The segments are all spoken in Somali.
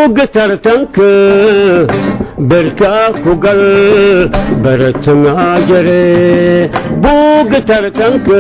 buugga tartanka berkaa ku gal baratangaa jare buugga tartanka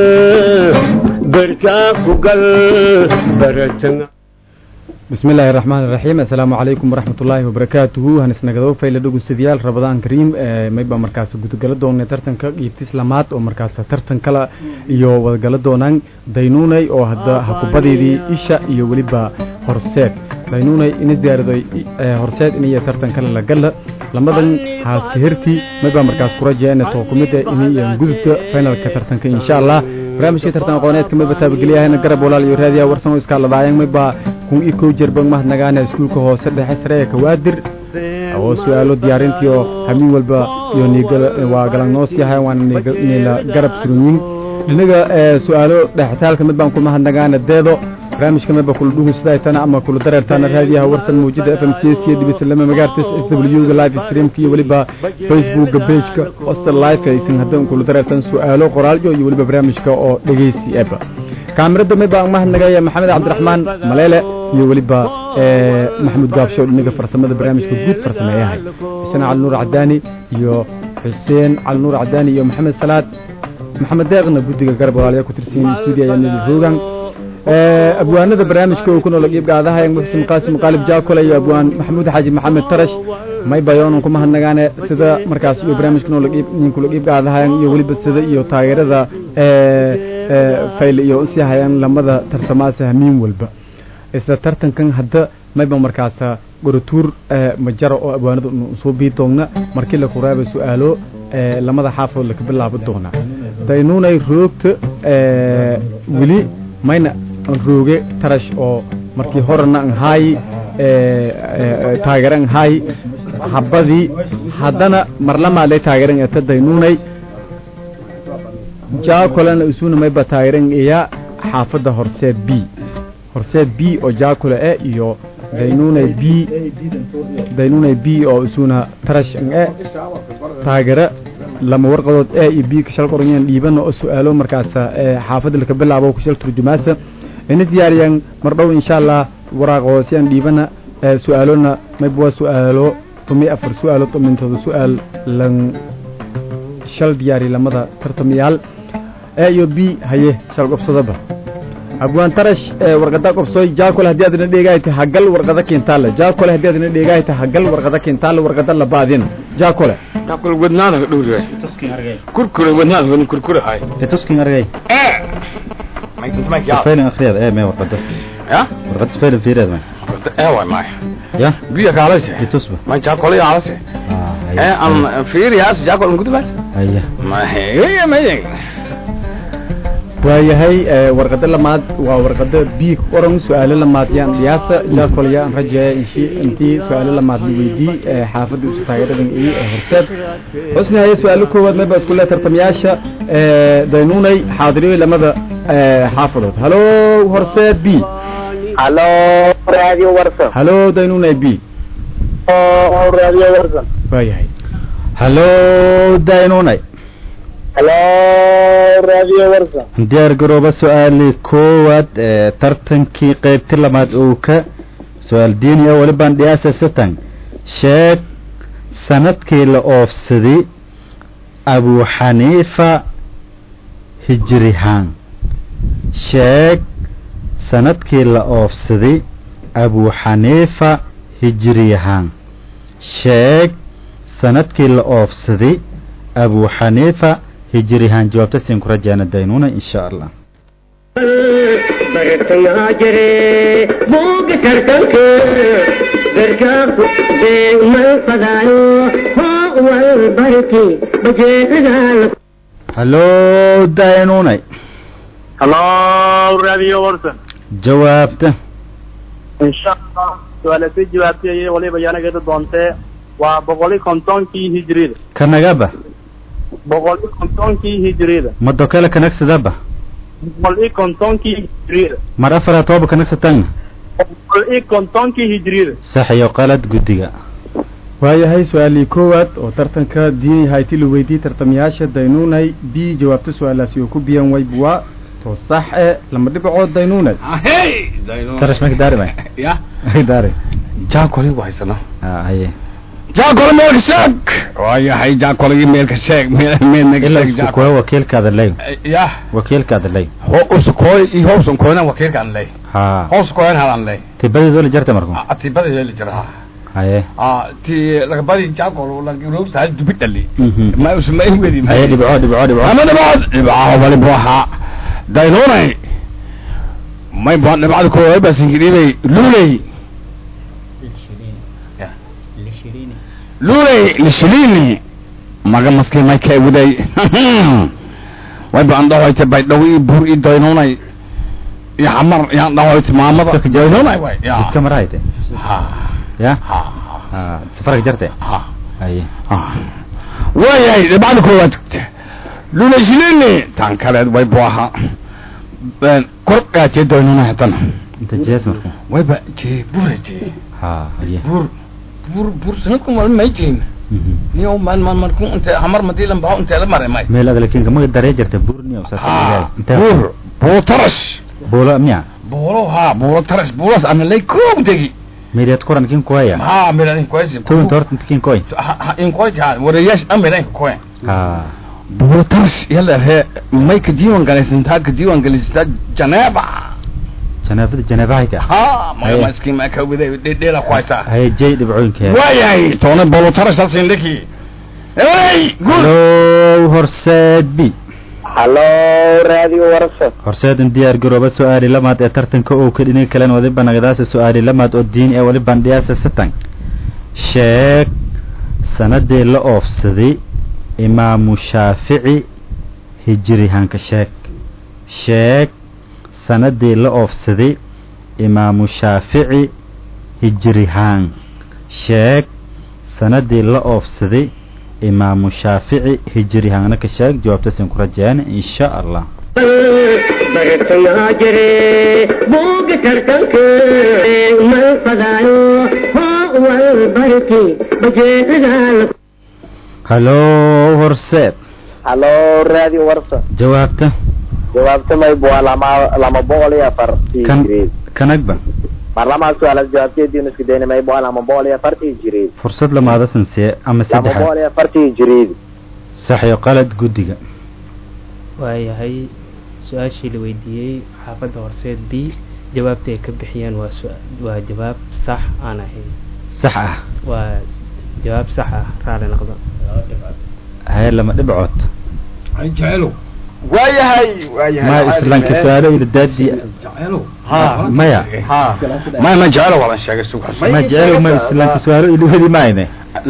berkaa ku gal baratanga bismi illaahi raxmaan iraxiim assalaamu calaykum waraxmat ullaahi wabarakaatuhu hanisnagado fayle dhegeystayaal rabadaan kariim mayba markaas gudogala doonay tartanka qiibtis lamaad oo markaas tartan kala iyo wadagala doonaan daynuunay oo hadda hakubadeedii isha iyo weliba horseed daynuunay ina diyaariday horseed iniyo tartan kale lagala lamadan haaska herti mayba markaas kurajeena tookumida iniyo gudubta finalka tartanka insha allah barnaamijka tartan aqooneedka mayba taabagelyahayna garab walaal iyo raadiya warsan oo iskaaladaayang mayba kun iyo kow jerbang mahadnagaana iskuulka hoose dhexe sare ee kawaadir oo su-aalo diyaarintii oo hamiin walba iyo waa galangnoos yahay waana nila garab suganyin dhinaga su-aalo dhexitaalka mid baan ku mahadnagaana deedo barnaamijka mayba kula dhugunsadaaytana ama kula dareertaana raadiyaha warsan mawjada f m c s iyo dhibisalama magaartas s w ga live streamka iyo weliba facebookga pageka hostel live aysan haddan kula dareertan su-aalo qoraalyo iyo weliba barnaamijka oo dhegeysi eba kaamirada mayba mahadnagaya maxamed cabdiraxmaan maleele iyo weliba maxamuud gaabsho dhinaga farsamada barnaamijka guud farsameeyahay xuseen cali nuur cadaani iyo xuseen cali nuur cadaani iyo maxamed salaad maxamed deeqna guddiga garab walaalayaa ku tirsan stuudiyo ayaa nidi roogan abwaanada barnaamijka uu ku nool qiibgaadaha muxsin qaasim qaalib jaakole iyo abwaan maxamuud xaaji maxamed tarash may bayoonan ku mahadnagaane sida markaas iyo barnaamijka nool ninkula qiibgaadahayan iyo weliba sida iyo taageerada fayle iyo usii hayaan lamada tartamaasa hamiin walba isla tartankan hadda mayba markaas gorotuur majaro oo abwaanada soo bii doonna markii la kuraaba su-aalo lamada xaafood laka bilaabo doona daynuunay roogta weli mayna rooge tarash oo markii horena an haayi taageeran haayi habadii haddana marlamaadlay taageeran eta daynuunay jaakolena isuna mayba taageeran iya xaafadda horseed b horseed b oo jaakole e iyo daynuunay b daynuunay b oo isuna tarash an e taageera lama warqadood e iyo b kashal qoranyan dhiibana oo su-aalo markaas xaafadda laka bilaabo kashal turjumaasa ina diyaariyaan mar dhow insha allah waraaqoosiyaan dhiibana su-aalona mayba waa su-aalo tumi afar su-aalo tomintooda su-aal lan shal diyaari lamada tartamayaal e iyo b haye shal qobsadaba abwaan tarash warqada qobsoy jaakole haddii aadna dheegaayta hagal warqada kintaale jaakole haddii aadna dheegaayta hagal warqada kintaale warqada labaadin jaakole jaakole wadnaada ka dhowr kurkure wadnaada kurkure hay tuskin argay ee sifayna akhriyad ee mee warqada ya warqad sifayna fiirad ma ee way maay ya biya kaalase itusba ma jaakole yaalase ah ee am fiiriyaas jaakole ngudubas haya ma heye maye waayahay warqado lamaad waa warqado b oran su-aalo lamaad yaan dhiyaasa jaakole yaan rajeeya inshi intii su-aalo lamaad la weydii xaafadda usu taageeradan iyo horseed xusni haye su-aalo koowaad mayba isku le tartamayaasha daynuunay xaadiriyo lamada xaafadood halo horseed b halo radio warsan halo daynuunay b radio warsan waayahay halo daynunay halo radio warsan diyaar garooba su-aali koowaad ee tartankii qaybti lamaad uu ka su-aal diini ah welibaan dhiyaasa satan sheeg sanadkii la oofsaday abu xaniifa hijrihaan sheeg sanadkii la oofsaday abu xaniifa hijriyahaan sheeg sanadkii la oofsaday abu xaniifa hijrihaan jawaabta siin ku rajaana daynuuna insha allah baratangaa jare buugga tartanka berkaa ku beegmal fadaayo hoo wal barki bajeedadaa halo daynuunay halo radio warsan jawaabta insha allah su-aalasii jawaabtay waliba yanageeda doontee waa boqoli kontonkii hijrida kanagaba boqoli kontonkii hijrida mado kale kanagsadaba boqol i kontonkii hijrida mar afara toba kanagsatan boqol i kontonkii hijrida sax iyo qalad guddiga waayahay su-aalii koowaad oo tartanka diini hayti la weydiiyey tartamayaasha daynuunay b jawaabta su-aalaasi oo ku biyan waybuwa to sax e lama dhibcood daynuunay hey dayno tarash maka daari may ya daari jaakoli waysano Ah, haye jaakoli meelka sheeg waayahay jaakoligi meelka sheeg meel meelnaga ilaa sheeg isku jaakol kuwa wakiilkaada ley ya wakiilkaada ley ho usukooy iyo howsan kooyna wakiilkaan ley ha hows kooyan halan ley tibadeedo la jarta marku atibada yeeli jira haye ah ti lagabadi jaakol lagirowsa dubi dhali Mhm. ma usma wedi haye dhibco dhibco dhibco ama dhibcood dhibcaha wali buuxa daynunay may baan dhibcada koowaay baa singidhibay luuley luuley lishilini maga maski may ka eguday way baan dhahoyte baydhaw ii buur ii daynunay iyo xamar yaan dhahoyte maamada daynunay way ya jidka marahayte ha ya ha Ah, safarka jarte ha haye waayahay dhibcada koowaad luuley shilini tan kaleed way buaha kor gaajee daynunay haddana inta jees marku wayba jee buura jee ha haye buur buur buur sanadku mal may jeen Mhm. niyo man man marku inte hamar madilan baa inte la maray may meel adalkin kamaga daree jarta buurniyo saas ha intee buur buur tarash buulo miya buuro ha buuro tarash buuras ana lay koog degi meeliyaad kuran kin kuwaya ha miradin koysi towinta horta inta kin koy ha ha in koy ja warayash dhan miradin koy ha buuro tarash yalla he may ka diiwan galaysan taa ka diiwan galaysan janeeba janaabada janaabahayta ha ma Aye. ma iski ma ka wada dhedheela kwaysa haye jay dhibcooyinkeeda waayay toona buuro tarash halsin dhiki hey good hallow horseed b hallo radio warsa horseedan diyaar garooba su-aali lamaad ee tartanka oo ka dhinaga kalen waliba nagadaasa su-aali lamaad oo diin ee waliban dhiyaasa satan sheeg sanadii la oofsaday imaamu shaafici hijirihanka sheeg sheeg sanadii la oofsaday imaamu shaafici hijirihaan sheeg sanadii la oofsaday imaamu shaafici hijirihaana ka sheeg jawaabtasin ku rajeen insha allah bartayaa jire buuga tartanka mal fadaayo hoo wal barki bajeedadaa hallow horseed hallo radio warsa jawaabta jawaabta mayb waa lama lama boqol iyo afar kan kanagba marlamaa su-aalaad jawaabteediinu isku dayna mayb waa lama boqol iyo afartii jireed fursad lamaada sansiye ama lama boqol saddexaad iyo afartii jireed sax iyo qalad guddiga waayahay su-aashii la weydiiyey xaafadda horseed b jawaabta ay ka bixiyeen waa su- waa jawaab sax aan ahayn sax ah waa jawaab sax ah raali noqdo haye lama dhibcood ay jecelo waayahay waayahay ma islaanka su-aalo ila daadi jecelo Ha. maya ha ma ma jecelo wala sheegay suuqas Ma ma ii jecelo ma sheegaysaa? islaanka su-aalo ila wadi maayne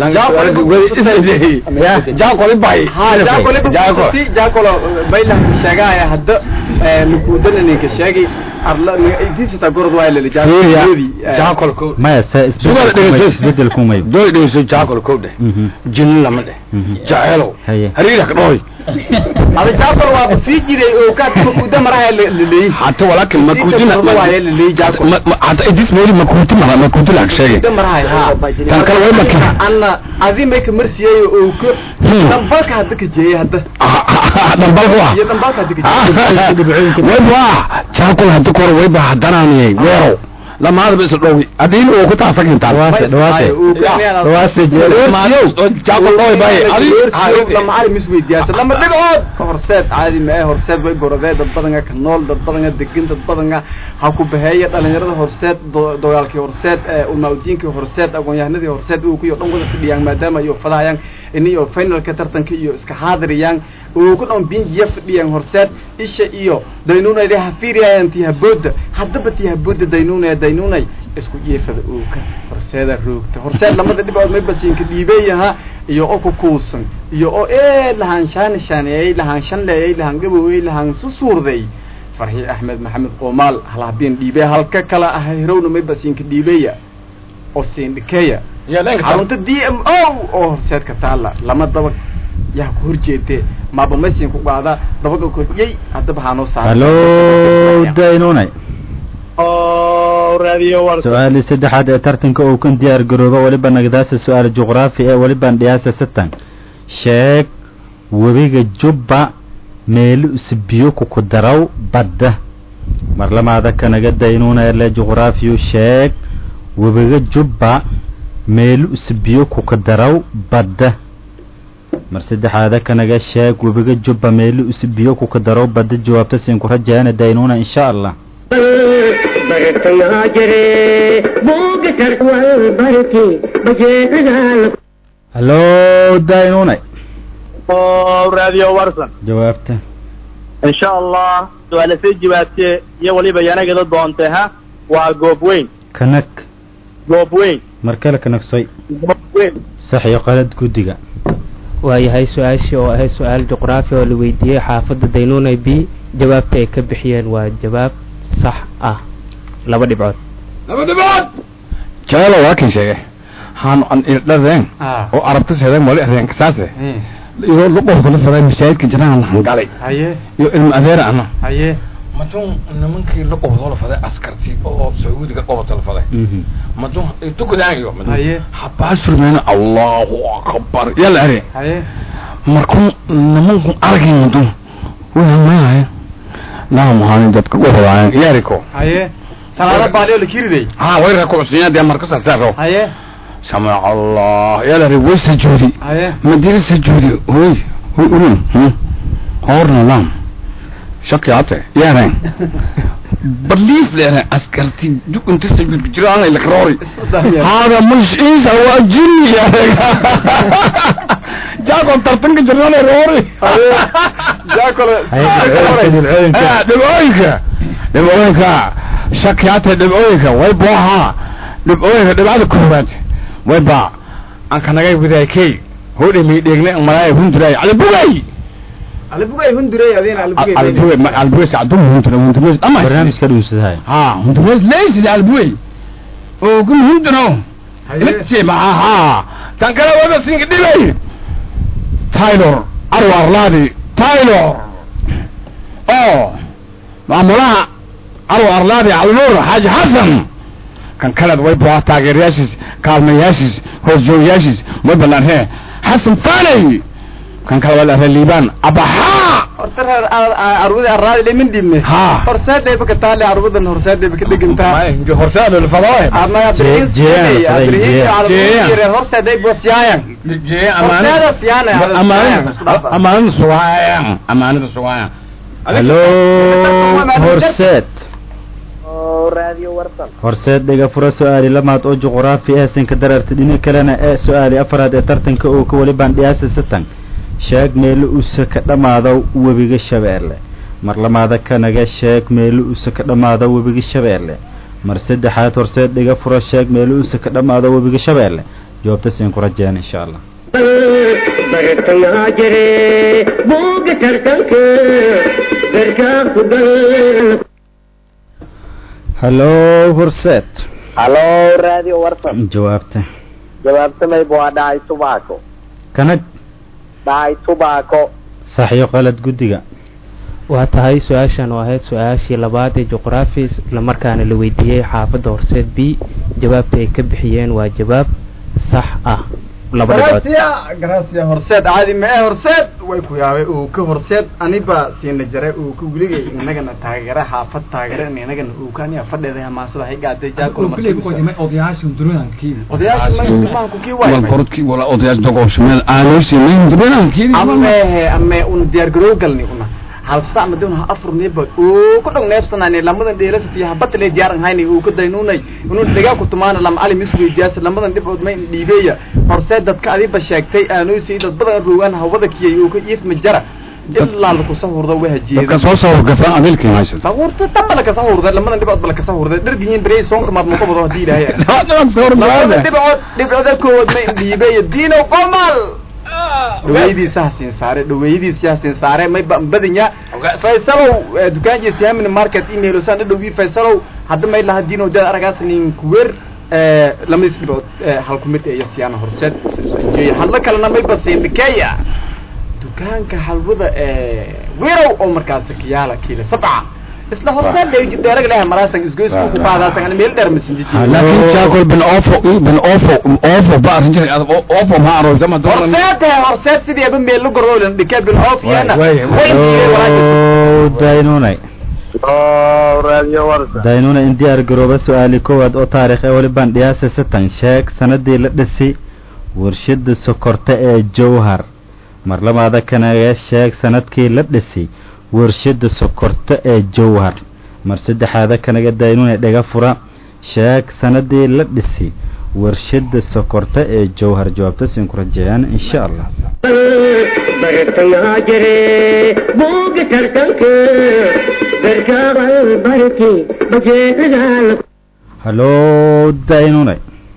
jaakoli bay jaakolo baylanka sheegaya hadda nukuudana ninka sheegay arla idisata gorod waa lele jaakol ko maya se Sugaal dhegeyso. isbedel kumay doy dhegeyso jaakol ko dheh Mhm. jin lama dheh Mhm. jecelo haye hariira ka dhooy ada jaakol waa sii jiray oo ka nukuuda maraha leleey hata walakin makudina waaye leleey jaakol hata idis meeli makuti mara makuti la sheegay nukuuda maraha ha tan kale way markii anna adi may ka marsiyay oo ka Hmm. dambalka hadda ka jeeyay hadda dambal waa iyo dambalka hadda ka jeeyay wayba jaakol hada kor wayba hadanaaniyay weerow lamaadaba isla dhowi adiin uu ku taasagintaan dhawaase dhawaase dhawaase jeelo jaakol dhooy bay lama cali mis weydiyaasa lama dhibcood horseed caadi mae horseed way gorodee dad badanga ka nool dad badanga degan dad badanga ha ku baheeya dhalinyarada horseed do- dagaalkii horseed ulmaudiinkii horseed aqoon-yahanadii horseed uu kuyo dhan wada fadhiyaan maadaama iyo fadahayaan iniyo finalka tartanka iyo iska xaadiriyaan uu ku dhan binjiya fadhiyaan horseed isha iyo daynunay hafiiriyayaan tii habooda haddaba tii habooda daynunay daynunay isku jeefada uu ka horseeda roogta horseed lamada dhibcood may basiinka dhiibeeyaha iyo oo ku kuusan iyo oo ee lahaan shaan shaaneeyey lahaan shanleeyey lahaan gabowey lahaan susuurday farxi axmed maxamed qoomaal halhabeen dhiibee halka kala ah hirowna may basiinka dhiibeeya oo siindhikeeya xarunta d m o oo horseedka taalla lama dabag yaa ku horjeedee maaba maysin ku qaada dabaga koriyey haddaba haanoo saara hallow daynunay oo radio war su-aali saddexaad ee tartanka uu kan diyaar garooba waliba nagdaasa su-aal juqraafi ee waliban dhiyaasa satan sheeg webiga jubba meeli usbiyo kuku daraw badda marlamaada kanaga daynuuna ele juqraafiyu sheeg webiga jubba meelu isbiyo kuka daraw badda mar saddexaada kanaga sheeg webiga jubba meelu isbiyo kuka daraw badda jawaabta siin ku rajaana daynuuna insha allah bartayaa jire buuga tarwal barki bajeedaal hallo daynuunay raadiyo warsan jawaabta insha allah su-aala sii jawaabtee iyo weliba yanagada doontay ha waa goob weyn kanag goob weyn mar kale kanagsoy goob weyn sax iyo qalad guddiga waayahay su-aashii oo ahayd su-aal juqraafi oo la weydiiyey xaafadda daynuunay b jawaabta ay ka bixiyeen waa jawaab sax ah laba dhibcood laba dhibood jalo waa kan sheege haanu an irdhadeen oo arabta seedeen wali areenka saase iyo luqorka la faday masaajidka jiraan hangalay haye iyo ilma adeera ana haye madun nimankii la qobdo la faday askartii oo sacuudiga qobdo la faday madun tukudaayo Haye. habaa surmeena allahu akbar yalla are haye markuu nimanku aragay madun waa maahay naa mahaani dadka u rabaan yariko haye salaada baaliyo la kiriday ha way rakuusiina dee markas astaaro haye samic allah yalla are way sajuudi haye madina sajuudi hoy hoy ulun horna lam shaki ate yaran belief leeyahay askarti duk inta sajuud jiraan ila karori hada mش إيش هو جني يا جاكو ترتنك جرنا روري jaakole dhibcooyinka dhibcooyinka shakiyaata dhibcooyinka way boohaa dhibcooyinka dhibcada koowaad way baa aan kanagay wadaakey hodhami dheegne malaaya hunduraay calibugay alibugay hundurey adina alibugay calibugay calibugay sacdum hundura hundura ama barnaamijka dhuusadahay ha hundura leysidi calibugay oo kum hunduro Mitsi maaha tan kale wada singa dhibay Taylor Arwa Arladi Taylor oh maamulaha Arwa Arladi Alnur Haji Hassan kan kale way baa taageerayaashiis kaalmayaashiis hoosjoogayaashiis way balan he Hassan Fani kan kale wala Liban Abaha horta reer arwada araadi dhimin dhibne Ha. horseeday baka taale arwadan horseeday baka dhigantaa horsaad la fadaway ama Jee- jeeyaan, faday, jeeyaan. Jeeyaan. horseeday bosiyaayan jee Horseeda siyaana, amaanada siyaana. amaanada sugaayaan amaanada sugaayaan hallo horseed raadiyo warsan horseed dhiga fura su-aali lamaad oo juquraafi ah sinka dararta dhini kalena ee su-aali afraad ee tartanka oo ka weli bandhiyaasa satan sheeg meelo usa ka dhammaado webiga shabeelle mar lamaada kanaga sheeg meelo usa ka dhammaado webiga shabeelle mar saddexaad horseed dhiga fura sheeg meelo usa ka dhammaado webiga shabeelle jawaabta siin ku rajeen insha allah bartayaa jire buuga tartanka garkaa ku gal hallo horseed halo raadiyo warsan jawaabta jawaabtamayba waa dhacay tubaako kanag dhacay tubaako sax iyo qalad guddiga waa tahay su-aashan oo ahayd su-aashii labaad ee juqraafi islamarkaana la weydiiyey xaafadda horseed b jawaabta ay ka bixiyeen waa jawaab sax ah laba dhibcood gracia gracia horseed caadi ma ee horseed way ku yaabay uu ka horseed aniba siina jare uu ka weligay inagana taageera xaafad taageera inagana uu ka aniga fadheeda hamaasada hay gaaday jaakol odayaasha hundurooyinkiida odayaasha maanku kii wal waay korodkii wala odayaal dogooshameel aanoosi mayn dibanaankiidi amehe ame un diyaar garoo galni una hal sac madun ha afur neeba uu ku dhog neefsanayne lamadan dheelasatiya habatale diyaaran hayni uu ka daynunay inuu dhigaa ku tumaana lama ali mis weydiyaasa lamadan dhibcood ma dhiibeeya horse dadka adiba sheegtay aanoosi dad badan roogaan hawada kiyay uu ka iisma jara ilaa laku sahurda way dadka hajiyeeda soo soo gafaa adeelkii haysa sahurta tabala ka sahurda lamadan dhibcood bala ka sahurda dhargiyin berey soonka maad muka bado hadii ilaahay lamadan dhibcood dhibcooda koowad ma dhiibeeya diinow qomal dhaweydiisa ha siin saare dhaweydiisa ha siin saare may ba badanya faysalow eh, dukaankiisa yamin market email oo saan dhadhow faysalow hadda may laha diino jada aragaas nin kuwer eh, lamadis dhibood eh, hal ku mid iyo siyaana horseed jeeya hadla kalena may ba siin dhikeeya dukaanka halwada eh, wirow oo markaas kiyaala kiila sabca isla horseed bay dheerag leeyahay maraasan isgoysku ku qaadaasan ana meel dheer masinjiji laakiin jaakol bin ofo bin ofo ofo ba arrin jiray adag ofo ma arooyta ma dooran horseed eh, horseed sidii aba meel la gordo lan dhikee bil oof yana Way- way- way diiday walaajis hallo daynunay oo raadiyo warsa daynuna in diyaar garooba su-aali koowaad oo taarikh ee welibaan dhiyaasa satan sheeg sanadii la dhisi warshada sokorta ee jowhar mar labaada kanaga sheeg sanadkii la dhisi warshada sokorta ee jowhar mar saddexaada kanaga daynuna dhega fura sheeg sanadii la dhisi warshada sokorta ee jowhar jawaabta siin ku rajeeyaan insha allah bartayaa jire buuga tartanka darkaaqal barti bajeedaal hallo daynunay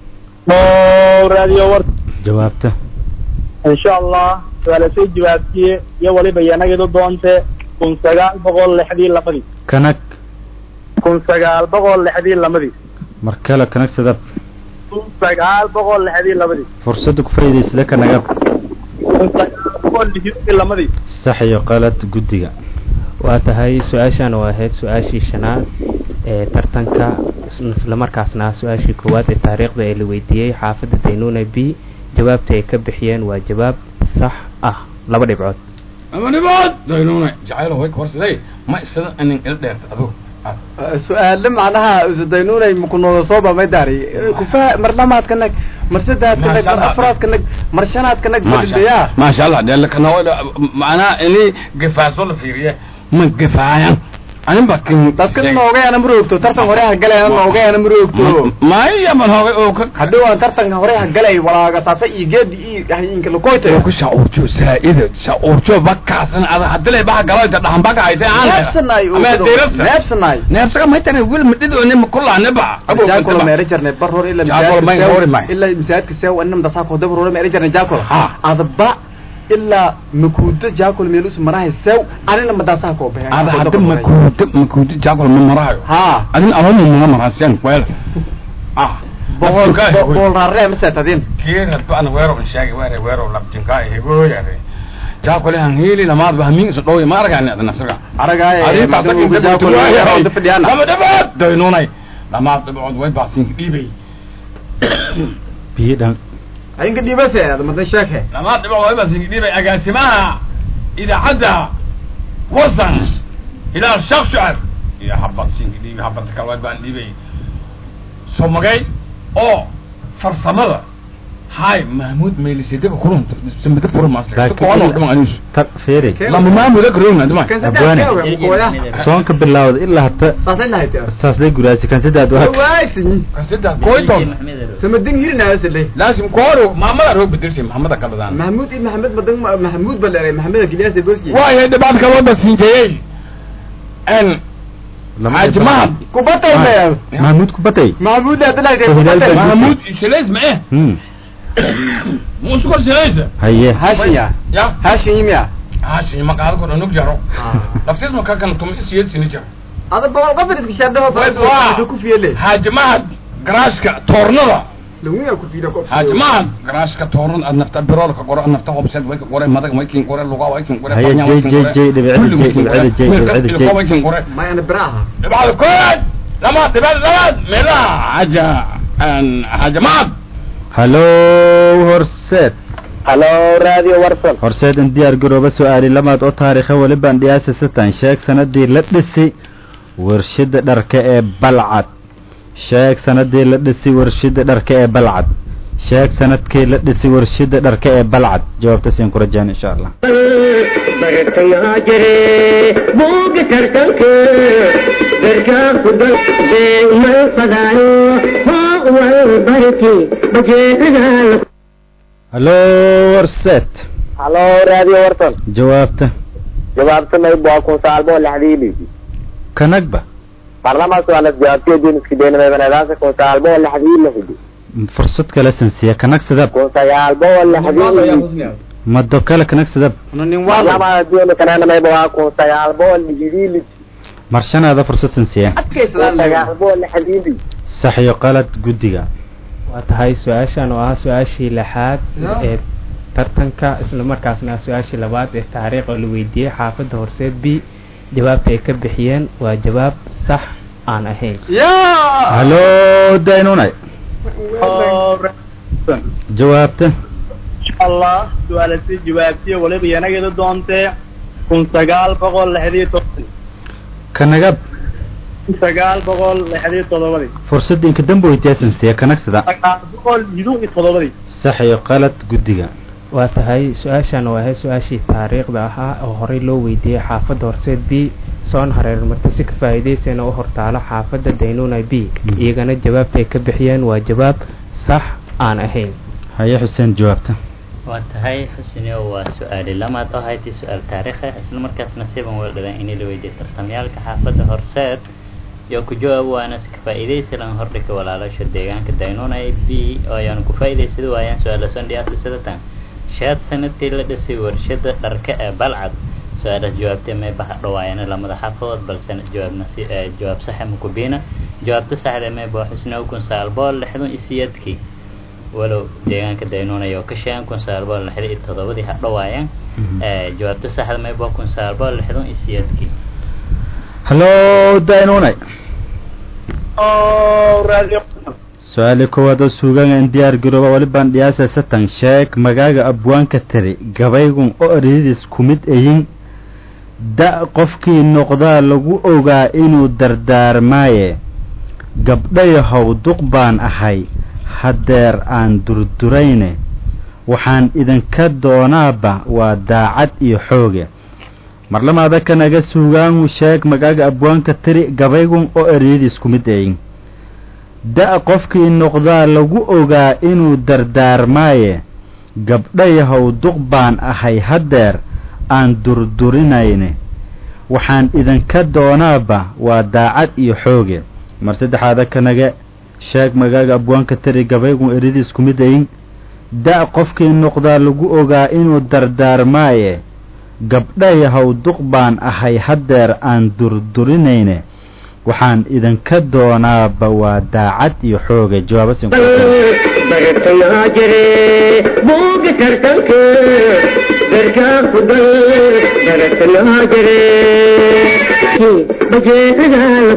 oo raadiyo warsa jawaabta insha allah su-aala soo jawaabtiye iyo waliba yanagida doonte kun sagaal boqol lixdii lamadii kanag kun sagaal boqol lixdii lamadii mar kale kanag sadab kun sagaal boqol lixdii lamadii fursadda ku faa'iidaysada kanagab kun sagaal boqol lixdii lamadii sax iyo qalad guddiga waa tahay su-aashan oo ahayd su-aashii shanaad ee tartanka islamarkaasna su-aashii koowaad ee taariikhda ee la weydiiyey xaafadda daynuuna b jawaabta ay ka bixiyeen waa jawaab sax ah laba dhibcood ama nibood daynuna jacaylo way korsaday ma isada inin ila dheerta adigu su-aale macnaha usadaynunay makunooda soo bamay daari kufa mar lamaadka nag mar saddexaadka nag mar afraadka nag mar shanaadka nag badilaya maasha allah dee lakana macnaha ini gafaaso la fiiriye ma gafaayan anin ba kin dadka noogayaana maroogto tartan hore ha galayna noogayaana maroogto maya man hoogay oo ka hadhow aan tartanka hore ha galay walaaga taasa iyo geedi iyo hayinka lakoyta oo ku shacuurjo saa'ida shacuurjo bakaasan ada hadilay baha galoyta dhahan baka haytay aan neebsanaay ama deerasa neebsanaay neebsaga maytana wil midhidoone makulaane ba jaakolo meera jarnay bar hore ila Jaakolo may hore may. ila misaadka sew anam dasaa ko dabar hore meera jarnay jaakolo Ha. adba ilaa makuudo jaakolo meelus marahay sew anina madasaa ko baxay ada hadda makuuda makuuda jaakol ma marahayo ha adin alama mana marasiyan weel ah boqol boqol raarre ma seetadin kiirad baan weero sheegay weere weero labjinka hegooyare jaakole han hiili lamaad ba hamin isu dhowya ma aragani adna firga aragaaye madamuga jaakolo meera fadhiyana lama dhabaad daynunay lamaad dhibcood way baadsiinka dhiibay biyo dhan ayinka dhibase madan sheeke lamaad dhibcood way baadsiinka dhiibay agaasimaha idaacadda wasan ilaa shaq shucab iyo habadsiinka dhiibay habadka kale way baan dhiibay somagay oo farsamada hay mahmuud meelisedaba kulunta samada fura maasle tar feeri lama maamuda garoona dima Abwaane. soonka bilaawda ilaa hata saasday guraasi kan saddex waa waaysin kasida koyton samadin hirinaasle laasim kooro maamada roog bedelsi maxamada kaladaan mahmuud ibn maxamed madan mahmuud ba leeray maxamed kiliyaas boski waayo dhibaat kaloo basiinjeeyey n xaaji mahad kubatay leeyahay mahmuud ku batay mahmuud adalaay Oh, Hilaal kubatay Baa- mahmuud shalays ma eh Hmm. muusukor shalaysa haye hashinya ya hashimya haashi maqaado ko dhanug jaro laftisma kakan tum isiyed sini jaro ada boqol qof iska shadho Waa. ku fiile xaaji mahad garaashka toornada lagu ku fiile qof xaaji mahad garaashka toornada ad nafta biroolka qoro ad nafta hobseed way ka qore madag way kin qore lugaa way kin qore Haye, banya way jey, kin jey, qore, jey, dhibicada, kulli way jey, kin qore, dhibicada, jey, wiilka dhibicada, ilko jey. way kin qore ma ana baraha dhibcada koowaad lama dhibcada labaad meelaha xaaja xaaja mahad hallo horseed halo raadiyo warsan horseed in diyaar garooba su-aali lamaad oo taariikha welibaan dhiyaasa satan sheeg sanadii la dhisi warshada dharka ee balcad sheeg sanadii la dhisi warshada dharka ee balcad sheeg sanadkii la dhisi warshada dharka ee balcad jawaabta siin ku rajaan insha allah bartayaa jire buuga tartanka darkaa ku dal deegmal fadaayo hoo wal barti bajeedaal hallo horseed halo raadiyo warsan jawaabta jawaabtanay waa kun sagaal boqol lixdii dhigi kanagba barlamaas waa las jawaabtiyo duniski deenameebanadaasa kun sagaal boqol lixdii lixdi fursad kale sansiya kanag sidab kun sagaal boqol lixdii mado kale kanag sidab nin wala barlamaas diona kananamayba waa kun sagaal boqol lixdii lixdi marshanaada fursad sansiya kun adkaysadaan sagaal boqol lixdii lixdi sax iyo qalad guddiga waa tahay su-aashan oo ah su-aashii lixaad ee tartanka isla markaasna ah su-aashii labaad ee taariikh oo la weydiiyey xaafadda horseed b jawaabta ay ka bixiyeen waa jawaab sax aan ahayn ya hallo daynunay jawaabta insha allah su-aala si jawaabtiyo waliba yanageeda doontee kun sagaal boqol lixdii toban kanagab kun sagaal boqol lixdan iyo toddobadii fursadda inka dambe weydiyasan siya kanagsada sagaal boqol lixdan iyo toddobadii sax iyo qalad guddiga waa tahay su-aashan waa ahayd su-aashii taariikhda ahaa oo horey loo weydiiyey xaafadda horseed b soon hareer marti si ka faa'iidaysayna u hortaalo xaafadda daynuna b iyagana jawaabta ay ka bixiyeen waa jawaab sax aan ahayn haye xuseen jawaabta waa tahay xusnio waa su-aali lamaad oo haytay su-aal taariikhi isla markaas nasiiban weeldhadan in la weydiiyey tartamyaalka xaafadda horseed iyo ku jawaab waana ka faa'iidaysi lan hordhika walaalasha deegaanka daynuna b oo ayaan ku faa'iidaysada waayaan su-aala sondhiyaasi sidatan shaad sanadkii la dhisay warshada dharka ee balcad su-aalaas jawaabtay may baha dhawaayana lamada xaafadood balse jawaabna si jawaab saxa makubiina jawaabta saxda may baa xusnio kun sagaal boqol lixdan iyo siyeedkii walow deegaanka daynunaya oo ka sheegan kun sagaal boqol lixdan iyo toddobadii ha dhawaayaan jawaabta saxda may baa kun sagaal boqol lixdan iyo siyeedkii hallo daynunay oo raadiyo su-aali koowaad oo suugaangan diyaar garooba walibaan dhiyaasa satan sheeg magaaga abwaanka tiri gabaygun oo eryadiis ku mid ayin da' qofkii noqdaa lagu ogaa inuu dardaarmaaye gabdhayahow duq baan ahay haddeer aan durdurayne waxaan idinka doonaaba waa daacad iyo xooge marlamaada kanaga suugaangu sheeg magaaga abwaanka tiri gabaygun oo eryadiis ku mid ayin da' qofkii noqdaa lagu ogaa inuu dardaarmaaye gabdhayahow duq baan ahay haddeer aan durdurinayne waxaan idinka doonaaba waa daacad iyo xooge mar saddexaada kanaga sheeg magaaga abwaanka tiri gabaygun eridiis ku mid ayin da' qofkii noqdaa lagu ogaa inuu dardaarmaaye gabdhayahow duq baan ahay haddeer aan durdurinayne waxaan idinka doonaaba waa daacad iyo xooga jawaaba sin bartayaa jire buuga tartanka garkaa ku dal bartayaa jire bajeedadaa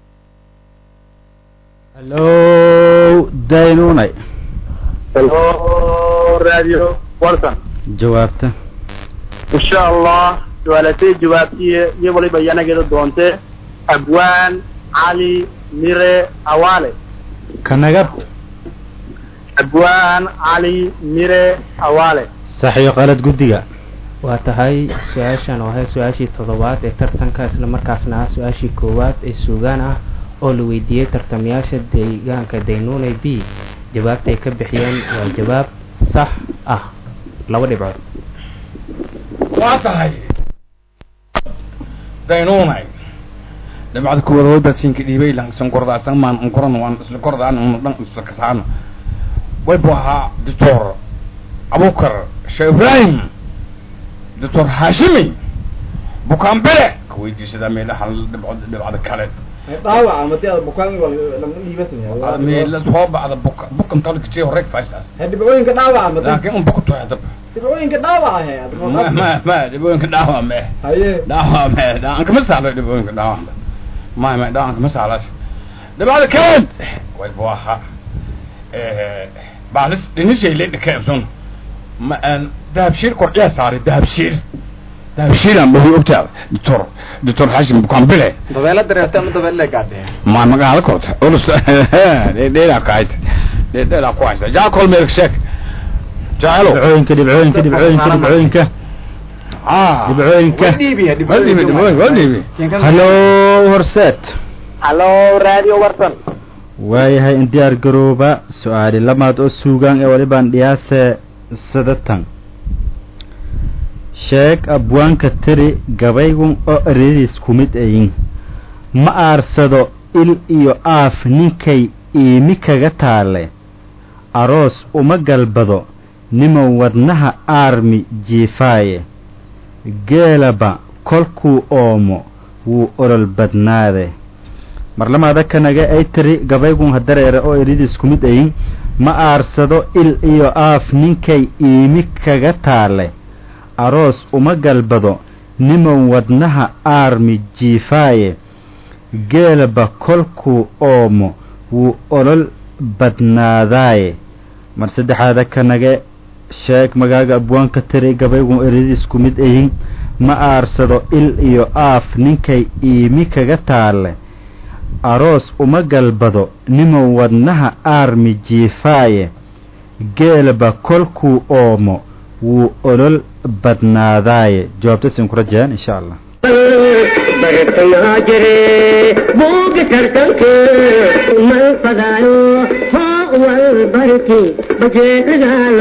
hallo daynunay oo raadiyo warsan jawaabta insha allah su-aalatay jawaabtiye iyo waliba yanageeda doontee abwaan cali mire awaale kanagab abwaan cali mire awaale sax iyo qalad guddiga waa tahay su-aashan oo ahayd su-aashii toddobaad ee tartanka isla markaasna ah su-aashii koowaad ee suugaan ah oo la weydiiyey tartamayaasha deegaanka daynunay b jawaabta ay ka bixiyeen waa jawaab sax ah laba dhibcood waa tahay daynunay dhibcada kuwada way basinka dhiibay lansan kordaasan maan ankoran waan isla kordaan una dhan isla kasaano way bu ahaa doctor abukar sheekh ibrahim doctor hashimi bukaanbele ka weydiisadaa meelaha dhibcod dhibcada kale dhaawaca madi aad bukaan lama dhiibasan meela soo bacda buka bukan talka jee horeg faisaas dhibcooyinka dhaawaca madi laakiin un buka toya dab dhibcooyinka dhaawaca he ma ma ma dhibooyinka dhaawa me haye dhaawa me dhaawan kama saalo dhibooyinka dhaawa ma ma dhaawan kama saalaas dhibcada kaleed way bu ahaa baalis dhinishay le dhikaebson ma aan dahabshiir kordhiyaa saaray dahabshiir dahabshiir aan dhawi ogtaa doctor doctor hashim bukaanbile dabeela dareerta ama dabeelle gaadhee ma magaala korta ulus dheedheedaa ka hayd dheedheedaa ku haysa jaakol meel sheeg jaacelo dhibcooyinka dhibcooyinka dhibcooyinka dhibcooyinka ah dhibcooyinka dhiibiya waa dhiibi dhibooyin waa dhiibi hallo horseed hallo raadiyo warsan waayahay in diyaar garooba su-aali lamaad oo suugaan ee walibaan dhiyaase sadatan sheeg abwaanka tiri gabaygun oo eryadiis ku mid ayin ma aarsado il iyo aaf ninkay iimi kaga taale aroos uma galbado niman wadnaha aarmi jiifaaye geelaba kolkuu oomo wuu olol badnaade marlamaada kanaga ay tiri gabaygun hadareere oo eryadiis ku mid ayin ma aarsado il iyo aaf ninkay iimi kaga taale aroos uma galbado niman wadnaha aarmi jiifaaye geelaba kolkuu oomo wuu olol badnaadaaye mar saddexaada kanage sheeg magaaga abwaanka tiri gabaygu eradiisku mid ayin ma aarsado il iyo aaf ninkay iimi kaga taalle aroos uma galbado nimow wadnaha aarmi jiifaaye geelba kolkuu oomo wuu olol badnaadaaye jawaabta siin ku rajayaan insha allah bartayaa jire buuga tartanka mal fadaayo hoo wal barki bajeedadaal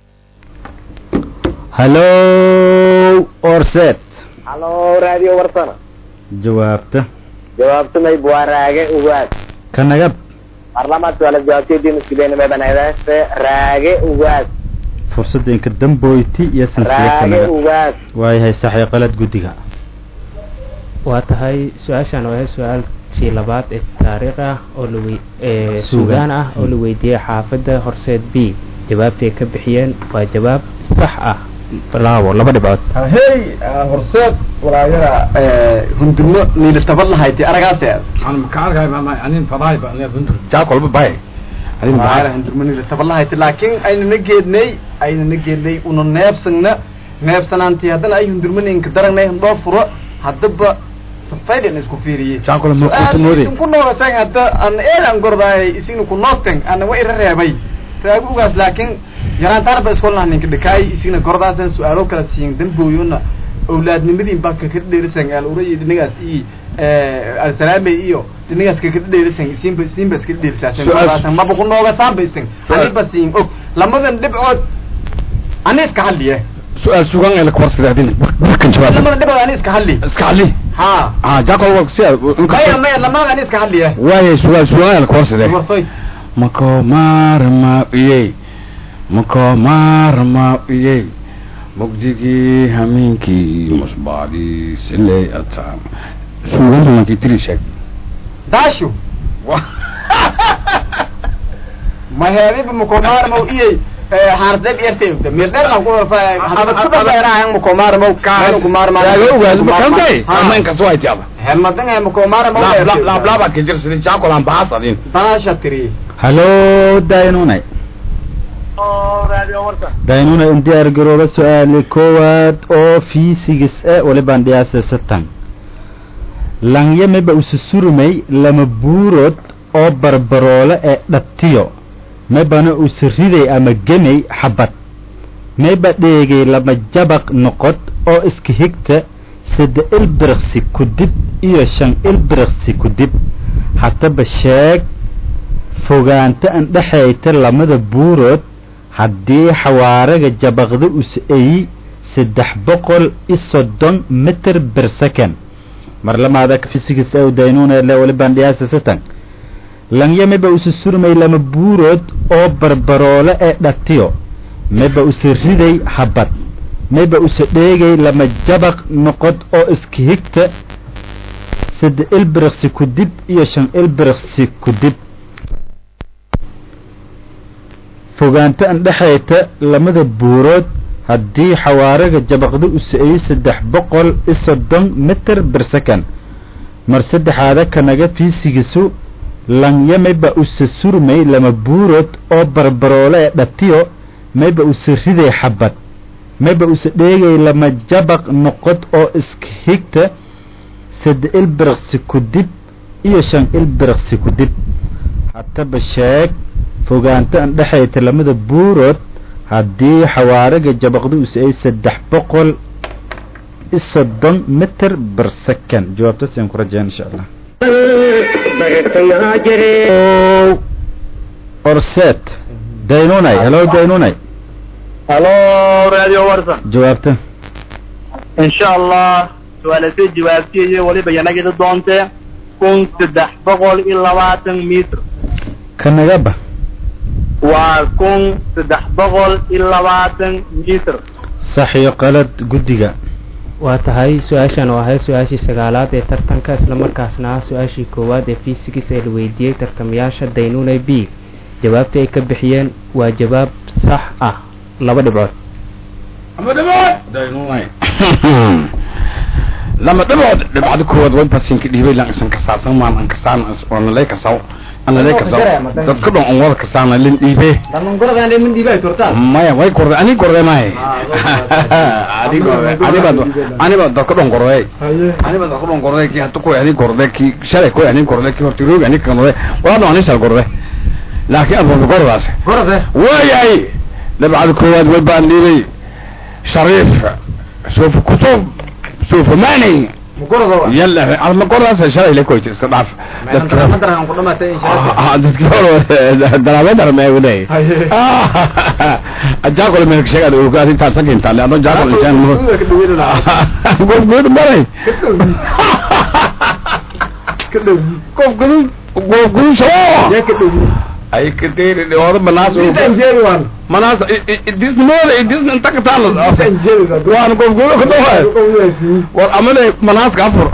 hallow orset halo radio warsana jawaabta jawaabtumay buwaraage ugaad ka nagab parlament wala jawaabtiyadiin iskuleynimay banaydaase raage ugaad fursadda inka damboyti iyo sanfiya ka raage nagab ugaad waayahay saxii qalad guddiga waa tahay su-aashan waa su-aalkii labaad ee taariikh ah oo la wey ee Suugaan. suugaan ah oo la weydiiyey xaafadda horseed b jawaabtay ka bixiyeen waa jawaab sax ah laabo laba dhibcood hey horseed walaayada hundurmo niilatabad lahayti aragaase أنا مكارك هاي ما يعني فضاي بقى أنا بنت جاك ولا باي أنا walaayada بحال hundurmo niilatabad lahayti laakiin aynana geednay aynana geednay una neebsagna neebsanaantii haddana ay hundurmaninka daragnay handoo furo haddaba safaydan isku fiiriyey جاك ولا ما كنت مودي ku noogasaan hadda aan eelan gordaay isina ku noostan ana wa ira reebay raagu ugaas laakiin yaraantaan ba iskolna ninka dhikaay isina gordaasan su-aalo kala siin dambooyona awlaadnimadiin baa kaka dheerisan aalurayid dhinagaas i alsalaame iyo dhinagaas kaka dheerisan isinba isinba iska dheerisaasan Su-aal- gordaasan maba ku noogasaan ba isin Su-aal- aniba siin og lamadan dhibcood ani iska hadliye سؤال سوغان إلى كورس ده دين بركن شباب lamadan dhibcood ani iska hadli اسكالي ha آه جاك ولا سيا maya maya lamadan ani iska hadliye واي سؤال سوغان إلى كورس ده warsoy mako maarma iyey mako maarma iyey mugdigii hameenkii musbaadii siley ataan suugantu mankii tiri sheegtay daashu ma heediba mukomaarmow iyey haardeb ertay mirdherna ku horfa hadad ku dhabeerahan mukomaarmow meelu yaaga ogaas makantay ama inkastoo ay tiaba helmadan he mukomaarmow laablaaba ka jir sidii jaakolaan bahaasadin daasha tiri hallow daynunay radio warsan daynuna in diyaar garooba su-aali koowaad oo fiisigis e walibaan dhiyaasa satan langya meba ususurumay lama buurood oo barbaroole ee dhatiyo mebana usiriday ama gemay xabad meba dheegay lama jabaq noqod oo iska higta sadde ilbiriqsi kudib iyo shan ilbiriqsi kudib hataba sheeg fogaanta an dhexayta lamada buurood haddii xawaaraga jabaqda us-eyi saddex boqol iyo soddon mitir bir second mar lamaada fisigis aw daynuuna le walibaan dhiyaasa satan langya meba usa surmay lama buurood oo barbaroole ee dhatiyo meba usa riday habad meba usa dheegay lama jabaq noqod oo iska higta sadde ilbiriqsi kudib iyo shan ilbiriqsi kudib fogaanta an dhexayta lamada buurood haddii xawaaraga jabaqda u sa-eeyey saddex boqol iyo soddon mitir bir second mar saddexaada kanaga fiisigiisu langya mayba usa surmay lama buurood oo barbaroole ee dhatiyo mayba usa riday xabad mayba usa dheegay lama jabaq noqod oo iska higta sadde ilbiriqsi kudib iyo shan ilbiriqsi kudib hataba sheeg fogaanta an dhexayta lamada buurood haddii xawaaraga jabaqda us ay saddex boqol iyo soddon mitir bir second jawaabtaas ayaan ku rajeen insha allah bartayaa jire orset daynunay hello daynunay halo radio warsan jawaabta insha allah su-aalasay jawaabtiiyo weliba yanagida doonte kun saddex boqol iyo labaatan mitr ka nagaba waa kun saddex boqol iyo labaatan mitr sax iyo qalad guddiga waa tahay su-aashan oo ahayd su-aashii sagaalaad ee tartanka islamarkaasna ah su-aashii koowaad ee fiisigis ee la weydiiyey tartamayaasha daynuna b jawaabta ay ka bixiyeen waa jawaab sax ah laba dhibcood ama dhibood daynunay lama dhibood dhibcada koowaad way basinka dhiibay lan isan kasaasan maan an kasaan ona lay kasaw ana lay kasaw dadka dhan on wada kasaana lin dhiibe dhallinyaradan lemin dhiibay turtaan maya way korde ani korde mahay ani korde ani bad ani bad dadka dhan korde ani bad dadka dhan korde ki hatu ko ani korde ki shalay ko ani korde ki horti roog ani korde wala dhan ani shal korde laakiin aad kordaas korde waayay dhibcada koowaad way baan dhiibay shariif suuf kutub suuf mani mukorada yalla alma kordaas shalay la koyti iska dhaaf dadka madaran ku dhamaatay inshaa ah dadka hore dalaabada ma waday ajaakol meel ka sheegay oo gaadi ta sakin ta leedo jaakol jaan mo gof good maray ka dhow gof good gof good shoo yaa ka dhow ay ka deeri wada manaas intaan jeedi waan manaas disnooda disn inta ka taal intaan jeedi waan waan gof good ka dhawaay war amane manaaska afur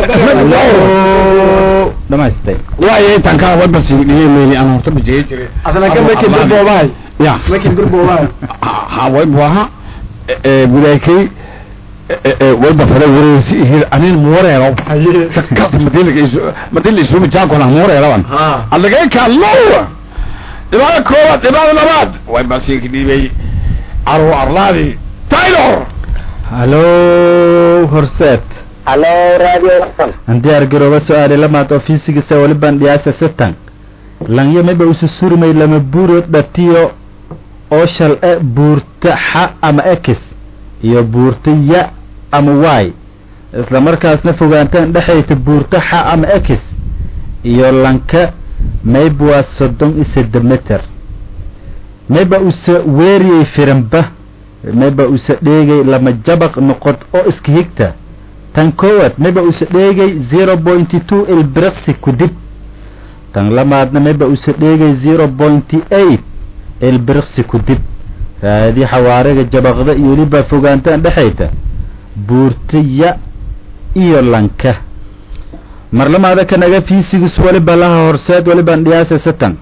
dhamaystay waaye tan ka wada si dhiyay meeli aan horta bijay jiray adana ka makin durboobahay ya makin durboobahay ha way buaha budaykay way bafada wareesi ihir anin muwareero haye kas madilka madil isugu jaakona muwareerawan ha allagay kaallowa dhibaada koowaad dhibaada labaad way basiinka dhiibay arwo arlaadi taylor hallo horseed halo radio warsan aan diyaar garooba su-aali lamaad oo fiisigisa waliban dhiyaasa sitan langyo mayba usu surmay lama buurood dhatiyo oo shal e buurta xa ama x iyo buurta ya ama y isla markaasna fogaantaan dhexayta buurta xa ama x iyo lanka mayba waa soddon iyo sentimeter mayba usa weeriyey firanba mayba usa dheegay lama jabaq noqod oo iska higta tan koowaad mayba usa dheegay zero pointy two ilbiraqsi kudib tan lamaadna mayba usa dheegay zero pointy eight ilbiraqsi kudib raadi xawaariga jabaqda iyo weliba fogaantaan dhexayta buurtiya iyo lanka mar lamaada kanaga fiisigus waliba laha horseed walibaan dhiyaasa satan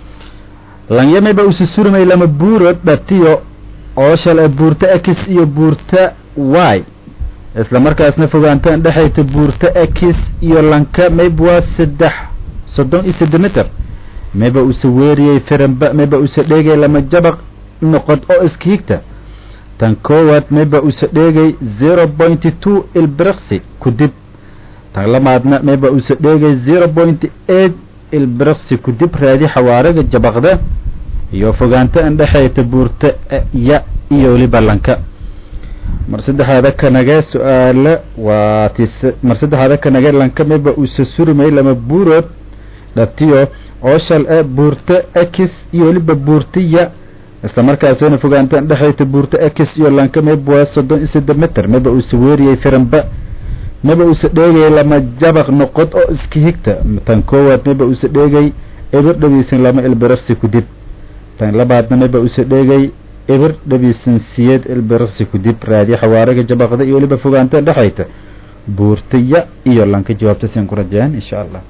lanya mayba usa surmay lama buurood dhatiyo oo shal buurta x iyo buurta y isla markaasna fogaantaan dhexayta buurta x iyo lanka mayba waa saddex soddon iyo sentimeter mayba usa weeriyey firanba mayba usa dheegay lama jabaq noqod oo iska higta tan koowaad mayba usa dheegay zero pointy two ilbiraqsi kudib tan lamaadna mayba usa dheegay zero pointy eight ilbiraqsi kudib raadi xawaariga jabaqda iyo fogaanta an dhexayta buurta ya iyo weliba lanka mar saddexaada kanage su-aale waa tis mar saddexaada kanage lanka mayba usa surmay lama buurood dhatiyo oo shal e buurta x iyo weliba buurta ya isla markaasina fogaantaan dhexayta buurta x iyo lanka mayba waa soddon iyo sentimeter mayba usa weeriyey firanba mayba usa dheegay lama jabaq noqod oo iska higta tan koowaad mayba usa dheegay eber dhabiisan lama ilbiraqsi kudib tan labaadna mayba usa dheegay eber dhabiisan siyeed ilbiraqsi kudib raadi xawaariga jabaqda iyo weliba fogaantaan dhexayta buurtaya iyo lanka jawaabta siin ku rajeen insha allah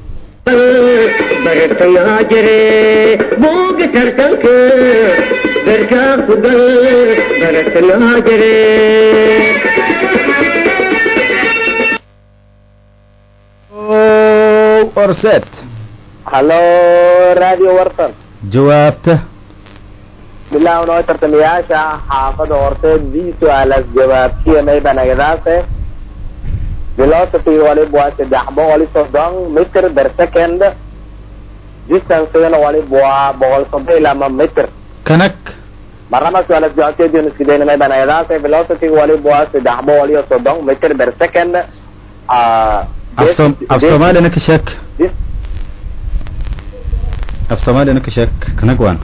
bartangaa jire buuga tartanka garkaa ku gal bartangaa jire horseed halo radio warsan jawaabta bilaw noo tartamayaasha xaafada horteed bi su-aalaas jawaabtiya mayba nagadaase velocity waliba waa saddex boqol iyo soddon mitr per second distancegana waliba waa boqol soddon iyo lama mitr kanag marnaba su-aalaas jawaabteediinu iskidayna mayba nagadaase velocity waliba waa saddex boqol iyo soddon mitr per second ah, af som af soomaalina ka sheeg dis- af soomaalina ka sheeg kanag waan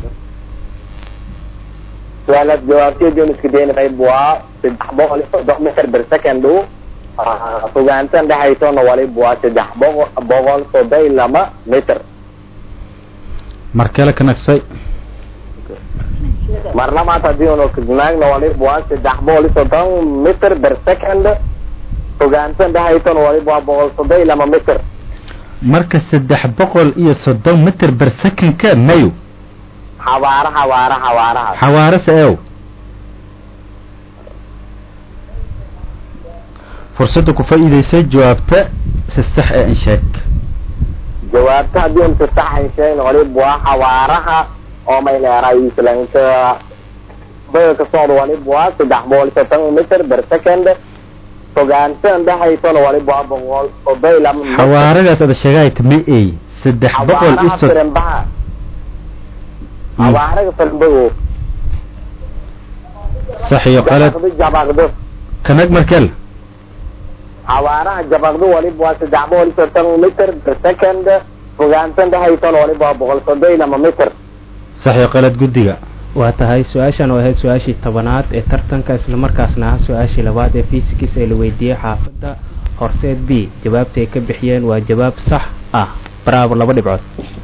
su-aalaas jawaabteediinu iskidayna mayba waa saddex boqol iyo soddon mitr per second Ah, fogaantan dhexaysona waliba waa saddex boqol boqol soddon iyo lama mitr markale kanagsay marna maanta haddii unu kisnaagna waliba waa saddex boqol iyo soddon mitr per second fogaantan dhexaysona waliba waa boqol soddon iyo lama mitr marka saddex boqol iyo soddon mitr ber secondka mayo xawaara xawaara xawaaraha xawaarase eew fursadda ku faa'iidaysay jawaabta si sax ee in sheeg jawaabta haddii un si saxan sheegna waliba waa xawaaraha oo may leeray islanka baga ka socda waliba waa saddex boqol iyo soddon mitir per second fogaanta indhahaysana waliba waa boqol soddon iyo laba mitir xawaaradaas ada sheegayta ma ey saddex boqol iyo xawaaraha sod firimbaha xawaaraga firimbago sax iyo qalad jabaqdo jabaqdo kanag markel xawaaraha jabaqdo waliba waa saddex boqol iyo soddon mitir per second fogaanta indhahaysana waliba waa boqol soddon iyo laba mitir sax iyo qalad guddiga waa tahay su-aashan oo ahayd su-aashii tobanaad ee tartanka islamarkaasna ah su-aashii labaad ee fisikis ee la weydiiyey xaafadda horseed b jawaabta ay ka bixiyeen waa jawaab sax ah bravo laba dhibcood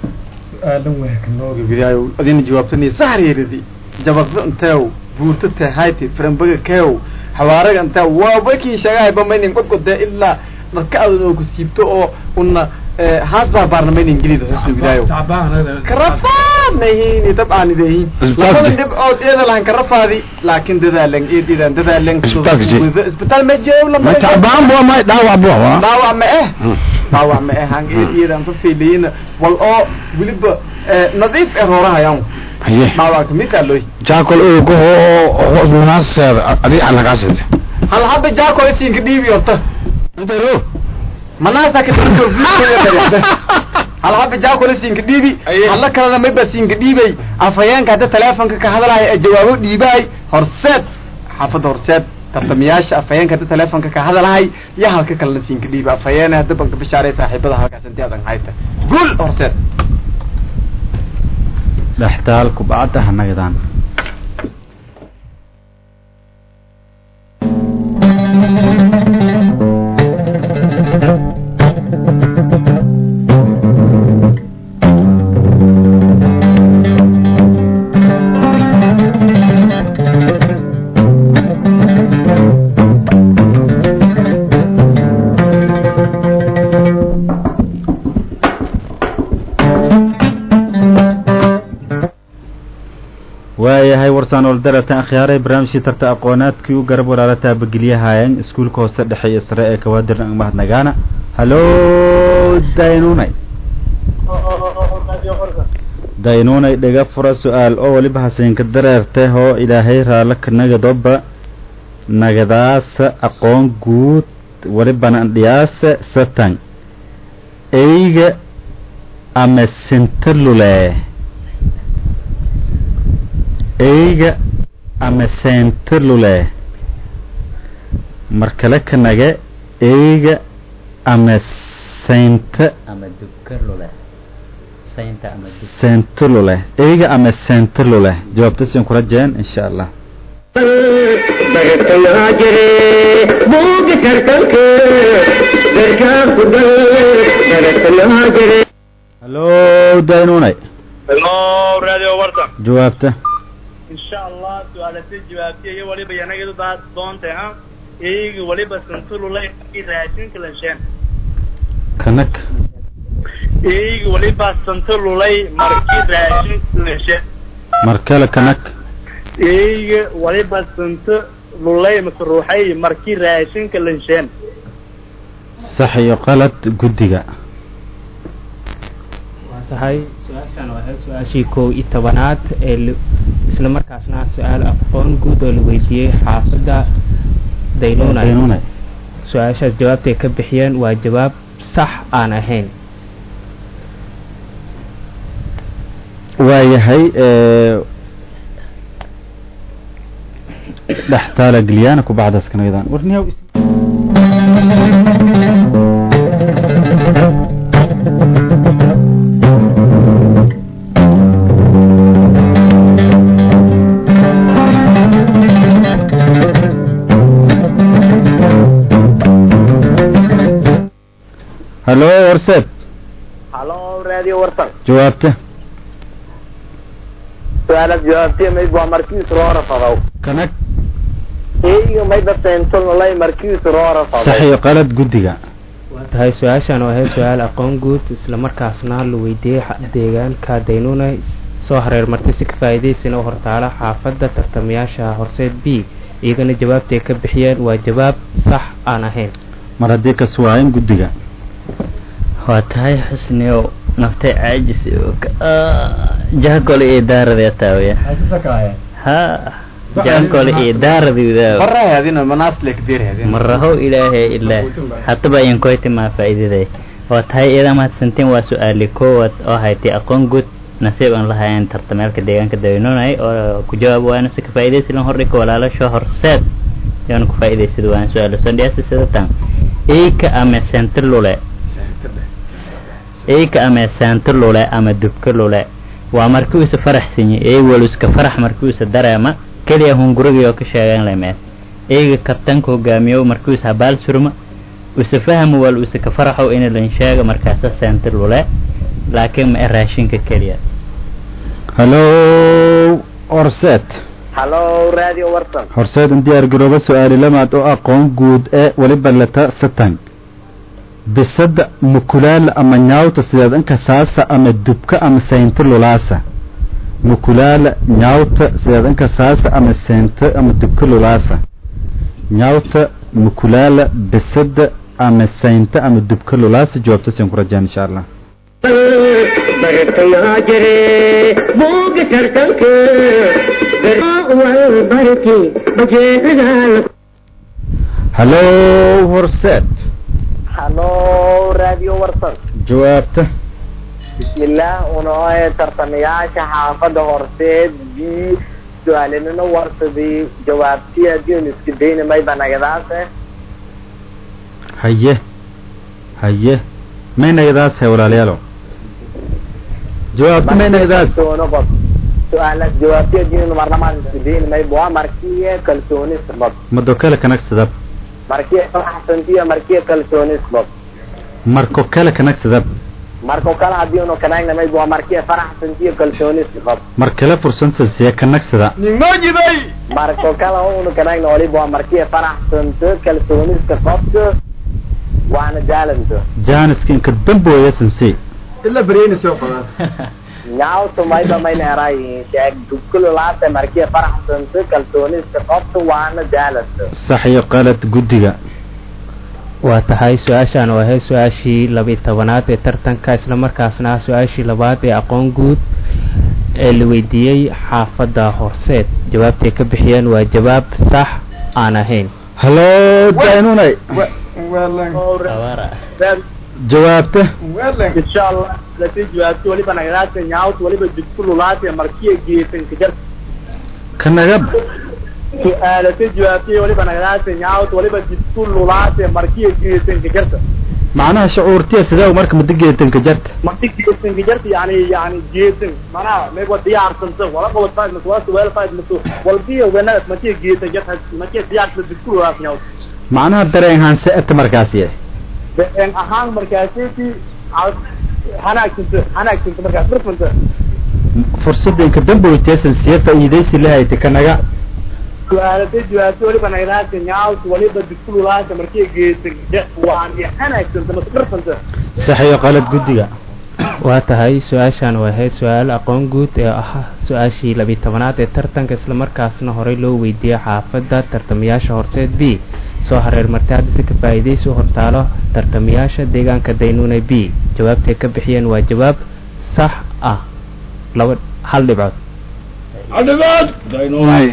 adina jawaabtanay saxreeridi jabaqdo inteew buurto tahayti farambaga keew xawaaraga inteew waa bakin sheegahayba maynin godgodee ilaa dharka adan oo ku siibto oo una haas baarbaarna maynin gelida hosna widaayo karafaadnahiini dabcaanidehin labada dhibcood eeda lahan karafaadi laakin dadaalan eedidan dadaalan Isbitaalka jee. isbitaal ma jeebla ma tacbaan bua ma dhaawac bua wa dhaawac ma eh dhaawac ma eh han eedidan fa fiilayina wal oo weliba nadiif ee roorahayaan haye dhaawac kamid aa looy jaakol ogoho oo munaasaseeda adiga alagaasete hal haba jaakol isinka dhiibi horta manaasa ka hal haba jaakol isinka dhiibi hala kalena mayba siinka dhiibay afhayeenka hadda teleefonka ka hadalaya ee jawaabo dhiibahay horseed xaafadda horseed tartamayaasha afhayeenka hadda teleefonka ka hadalahay iyo halka kalena siinka dhiibi afhayeene hadda banka bishaaray saaxiibada halkaas intii adan hayta guul horseed dhextaal kubcadda hanagadaan waayahay warsaan oldaratan akhyaaray barnaamijkii tarta aqoonaadkii u garab walaala taabageliyahaayeen iskuulka hoose dhexe iyo sare ee kawaadirna mahadnagaana hallo daynunay daynunay dhiga fura su-aal oo weliba hasenka dareerte hoo ilaahay raala kanagadoba nagadaasa aqoon guud welibana andhiyaasa satan eyga ama sintalule eyga ama sentalule markale kanaga eyga ama senta ama dukalule saynta ama duk sentalule eyga ama sentalule jawaabta siin kula jeen insha allah bartayaa jire buuga tartanka darkaa ku dal bartayaa jire hallo daynunay hello radio warta jawaabta insha allah su-aalasi jawaabtiya iyo waliba yanagadu daa doonta ha iyagi waliba santululay raashinka lansheen kanag iyagi waliba santululay markii raashinka lansheen markale kanag iyagi waliba santo lulay mase ruuxay markii raashinka lansheen sax iyo qalad guddiga waa tahay su-aashan waa ahayd su-aashii kow iyo tobanaad ee la- isla markaasna su-aal aqoon guud oo la weydiiyey xaafadda daynunay daynunay su-aashaas jawaabtay ka bixiyeen waa jawaab sax aan ahayn waayahay dhextaala geliyana kubacdaas kanagadan warniyaw hallo warseed halo radio warsan jawaabta su-aalaad jawaabtiya mayd waa markiis roora fadow kanag eyga mayba seentolnolay markiis roora sax fadow iyo qalad guddiga waa tahay su-aashan oo ahayd su-aal aqoon guud isla markaasna la weydiiyey xa- deegaanka daynunay soo hareer martay si ka faa'iidaysana u hortaala xaafadda tartamayaasha horseed b iyagana jawaabtay ka bixiyeen waa jawaab sax aan ahayn mar haddii ka suwaayan guddiga waa tahay xusniyow naftay caajis jahkole iyo daaradee taawiya ha jahkole iyo daaradiidaa farahay adina manaas lekdeer hadin maraho ilaahay ilaa hataba ayan koyti maa faa'iidaday waa tahay iyada mahadsantiin waa su-aali koowaad oo haytay aqoon guud nasiib aan lahayn tartameelka deegaanka daynunay oo ku jawaab waana si ka faa'iidaysi lan hordhika walaalasho horseed yaanu ku faa'iidaysada waan su-aalo sondhiyaasi sidatan eyka ama sente lule eyka ama saanto lule ama dubka lule waa markii uusa faraxsanyi ey waluska farax markii uusa dareema keliya hungurigii oo ka sheegan lemee eyga kabtanka hogaamiyo markii uusa habaal surma usa fahmo wal usa ka faraxow ina lan sheega markaasa saanto lule laakiin ma e raashinka keliya hallo horseed hallo radio warsan horseed in diyaar garooba su-aali lamaad oo aqoon guud ee weliba lata satan bisada mukulaala ama nyaawta sideed inka saasa ama dubka ama saynto lulaasa mukulaala nyaawta sideed inka saasa ama saynto ama dubka lulaasa nyaawta mukulaala bisada ama saynto ama dubka lulaasa jawaabta siin ku rajaan insha allah bartayaa jire buuga tartanka wal barki bajeedaal hallo horseed hallo radio warsan jawaabta bismillaah unoe tartamayaasha xaafadda horseed b su-aalinino warsadii jawaabtii haddiinu iska daynamay banagadaase haye haye maynagadaas he walaalayaalo jawaabta maynagadaas kalsoono bad su-aalaas jawaabtii haddiinu marlamaan iska daynamay waa markiye kalsooni sabab mado kale kanagsadab markiye faraxsantiyo markiye kalsooni sabab marko kale kanagsadab marko kale haddiinu kanagnamay waa markiye faraxsantiyo kalsooni sabab mar kale fursansiya kanagsada ninoojiday marko kale unu kanagna waliba waa markiye faraxsanto kalsooniska qabto waana jaalanto jaaniska inka dambooya sansi ila bareena soo fadaan nyawto mayba mayna erayihiin sheeg dukululaase markiye faraxsanto kalsooniska qabto waana jaalanto sax iyo qalad guddiga waa tahay su-aashaan oo ahayd su-aashii labiyi tobanaad ee tartanka islamarkaasna ah su-aashii labaad ee aqoon guud ee la weydiiyey xaafadda horseed jawaabtay ka bixiyeen waa jawaab sax aan ahayn hallo daynunay jawaabta insha allah lati jawaabti waliba nagadaasa nyaawt waliba dibkululaase markiya geesanka jar kanagab su-aalata jawaabti waliba nagadaasa nyaawt waliba dibkululaase markiya geesanka jarta macnaha shucuurtiya sidee marka mada geetanka jarta marki geesanka jarta yani yani geesan manaha meegwa diyaarsanta wala qabad faad mas wala suweel faad mas walbiya wenaad markiya geesan jarta markiya diyaarsanta dibkululaas nyaawt macnaha dareen haanse eta markaasi en ahaan markaasiti hanaagsanto hanaagsanto markaas dhurfanta fursadda inka damboyteesan siya faa'iidaysi lahayta kanaga su-aalada jawaabta waliba nagadaasa nyaawta waliba dibkululaasa markiya geesa waan iyo hanaagsanto mas dhurfanta sax iyo qalad guddiga waa tahay su-aashaan waa ahayd su-aal aqoon guud ee ah su-aashii labiyi tobanaad ee tartanka islamarkaasna horey loo weydiiyey xaafadda tartamayaasha horseed b soo hareer martay haddase ka faa'iidaysi u hortaalo tartamayaasha deegaanka daynuuna b jawaabtay ka bixiyeen waa jawaab sax ah laba hal dhibcood adhibaad daynunay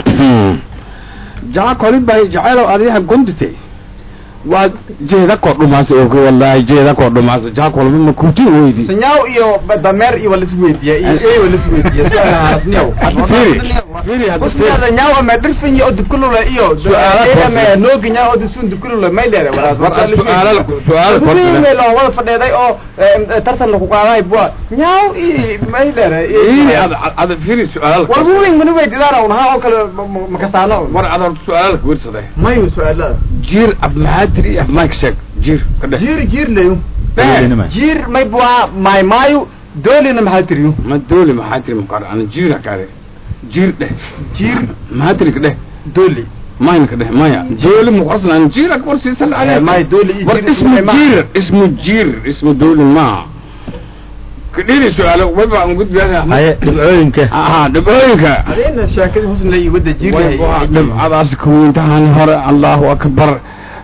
jaa kolid bay jacaylow adiyaha gondite waa jeeda koo dhumaas og wallahi jeeda koo dhumaas jaa kolba ma kunti weydi sanyaw iyo dameer iyo walis weydiya iyo ey walis weydiya su'aalaasniyaw usnada nyaw ama dhirfin oo dubkulula iyo ama nooginya oo dusun dubkulula may dheere walaas su'aala su'aala kuwii loo wada fadheeday oo tartan lagu qaaday bua nyaw i may dheere ad ad firi su'aala walbuwing mana weydidaana unaha oo kale makasaano war adar su'aala ku wirsaday mayu su'aalada jiir ab maxaadiri ab mike sheeg jiir ka dheh jiir jiir leyo Doolinima. jiir may bua may mayu doolina maxaa tiriyo ma dooli maxaadiri maqaar ana jiir akaare jiir dheh jiir maxaadiri ka dheh dooli mayna ka dheh maya dooli muqasna an jiir ak war siisan may dooli iyo war jiir ismu may ma- jiir ismu jiir ismu dooli ma kadhiri su'aalo wayba aan gudbiyaa haye dhibcooyinka aha dhibcooyinka adeena sheekada husn la wada jiir dhibcadaas kuwiintahan hore allahu akbar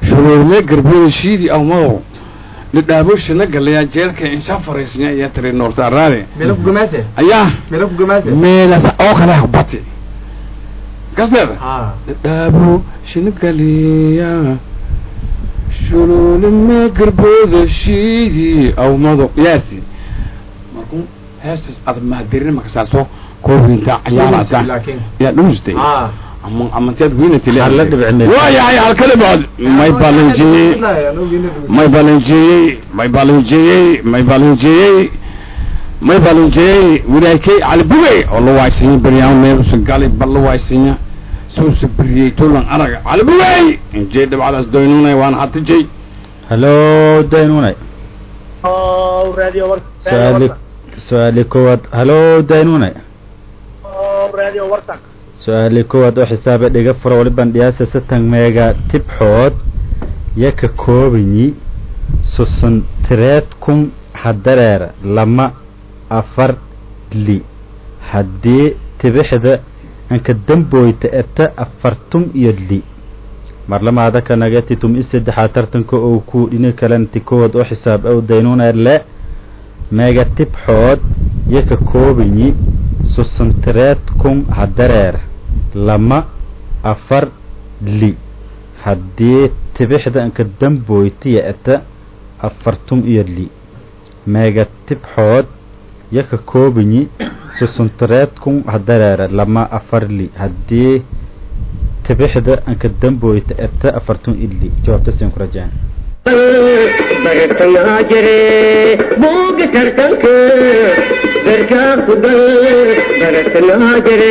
shuruurle garbooda shiidi awmadow lidhaaboshana galayaa jeelka insha fariisnya iyo tiri noorta araade meelku gumaase ayaa meelku gumaase meelas oo kale habati kasdeeda ha lidhaabo shina galiya shuruurle garbooda shiidi awmadow yaasi markuu heestas aad mahadirin makasaaso koobinta cayaarata laakiin yaa dhumustay ha ama amanteed wiinatile Hal la dhibcine. waayahay halkale baad may balanjiyey may balanjeeyey may balanjeeyey may balanjeeyey may balanjeeyey walaakay calibugey oo la waaysanya beryaan meelusa galay bal la waaysanya suusa beriyey tulan araga calibugey injey dhibcadaas doynunay waan hatijay halo daynunay oo radio war su-aali su-aali koowaad halo daynunay oo radio wartan su-aali koowaad oo xisaabe dhiga fura waliban dhiyaasa satan meega tibxood yo ka koobanyi susun tireed kun hadareer lama afar li haddii tibixda anka damboyta eta afartum iyo li marlamaada kanaga titum i saddexaa tartanka oo ku dhini kalanti kowaad oo xisaab ow daynuna le meega tibxood yo ka koobanyi susun tireed kun hadareer lama afar li haddii tibixda anka damboytiya eta afartum iyo li meega tibxood yo ka koobanyi susuntareed kun hadareere lama afar li haddii tibixda anka damboyta eta afartum iyo li jawaabta siin ku rajaan bartayaa jire buuga tartanka garkaa ku dal bartayaa jire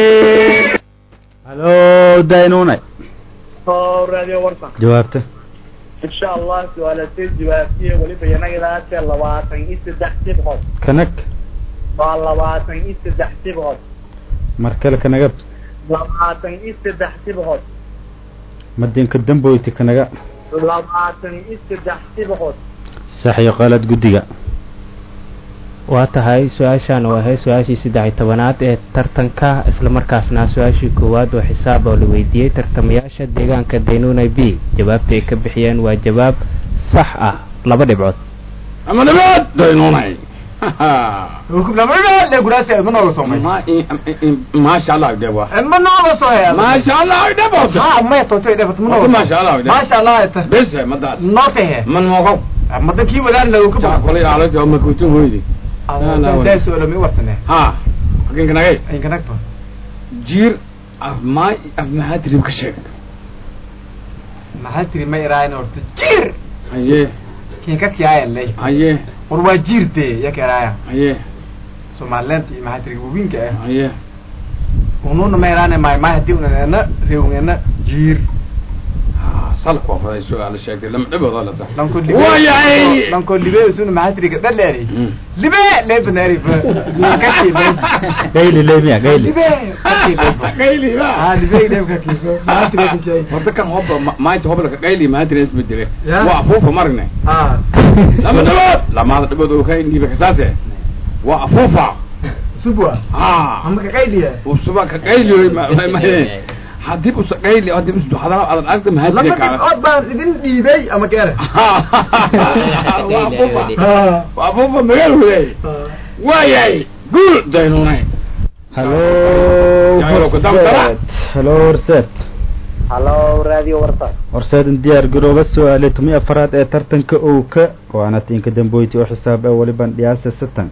halo daynunay oo radio wartan jawaabta insha allah su-aalateed jawaabtiye weliba yanagadaase labaatan iyo saddex sibcood kanag waa labaatan iyo saddex sibcood mar kale kanaga labaatan iyo saddex sibcood madinka damboyti kanaga labaatan iyo saddex sibcood sax iyo qalad guddiga waa tahay su-aashaan oo ahay su-aashii saddex iyo tobanaad ee tartanka islamarkaasna su-aashii koowaad oo xisaab oo la weydiiyey tartamayaasha deegaanka daynunay b jawaabta ay ka bixiyeen waa jawaab sax ah laba dhibcood ama dhibaad doynunay ma maasha allah deba nooga soo haya maasha allah dhebota ha maya tootay dhefat ma nooga maasha allah dheba maasha allah ta bese madaas noo tahe man moogo mada kii wadaan lagu ka jaa kolay aalada oo makutun hoydi daa su-aalo mi wartane ha hakin kanagay inkanagto jiir af maa af maxaa tirib ka sheeg maxaa tiri ma iraayan horta jiir haye kinka kiyaayalay haye war waa jiirte yaka iraaya haye somaliland iyo maxaa tiri wabinka ah haye ununa ma iraane maay maay hadii unana reewngana jiir salku waa faday su-aal sheegtay lama dhibooda la tahay lanko Waayay! lanko libe usuna maxaa tiri gadhaleeri Mm. libe lebanari kaki gayli lemiya gayli libe kaki qayli ba ah libe libe kaki maxaa tiri kaki horta kan hoba maanta hobalka qayli maa tiri isma jire Ya. waa afuufa marne ah lama dhibood lamaada dhibood oo ka indhiiba kasaase waa afuufa subwa ha ama ka qayliya usuba ka qayli ma ma- ma hadii usa qayli hadii usa hadana adan aragta maa lama tiri kaala dhibcood baan idin dhiibay ama keere waa afuufa waa afuufa magaal waday waayay guul daynunay halo Jairo, ku dam dara. horseed halo horseed halo radio warta horseedan diyaar garooba su-aale tumi afaraad ee tartanka owka waana tiinka damboyti oo xisaab ee waliban dhiyaasa satan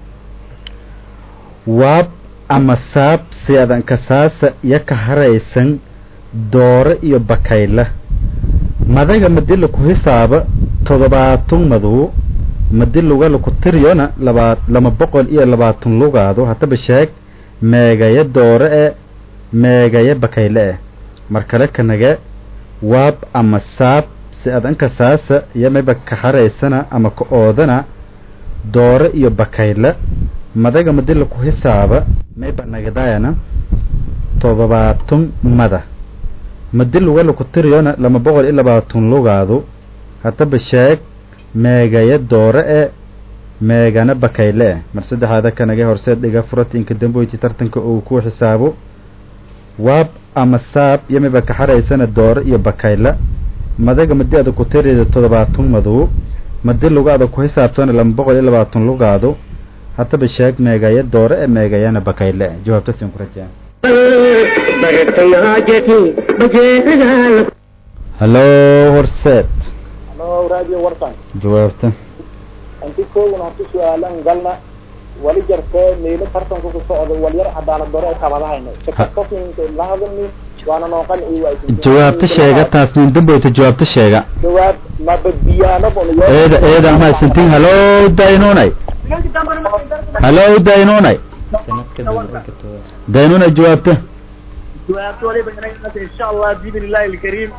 waab ama saab si adan kasaasa iyo ka haraysan doore iyo bakayla madaga madila ku hisaaba toddobaatan madow madi lugala ku tiriyona labaa lama boqol iyo labaatan lugaado haddaba sheeg meegaya doore e meegaya bakayle eh mar kale kanage waab ama saab si adan kasaasa iyo mayba ka haraysana ama ka oodana doore iyo bakayla madaga madila ku hisaaba mayba nagadayana toddobaatan mada madi lugala ku tiriyona lama boqol iyo labaatan lugaado haddaba sheeg meegaya doore e meegana bakayle eh mar saddexaada kanage horseed dhiga furatinka damboyti tartanka uu ku xisaabo waab ama saab iyo mayba ka haraysana doore iyo bakayla madaga madi ada ku tirida toddobaatan madow madi lugaada ku xisaabtan laba boqol iyo labaatan lugaado haddaba sheeg meegaya doore ee meegayana bakayle jawaabtasin ku rajaa bartamaajeti bajeedaal hallo horseed Hello, Radio Warsan. jawaabta Inti kooguna horta su-aalan galna wali jartee meelo tartanka ku socda walyar cadaalad daro ee kabadahayna sakasninka la hadalni waana nooqan iyo waa jawaabta sheega taas nin dambayta jawaabta sheega jawaab ma badbiyaano bon eeda eeda mahadsantiin hallo daynunay hallo daynunay sanadka dambe ka toga daynunay jawaabta jawaabta waliba inay insha allah biidn illahi alkariim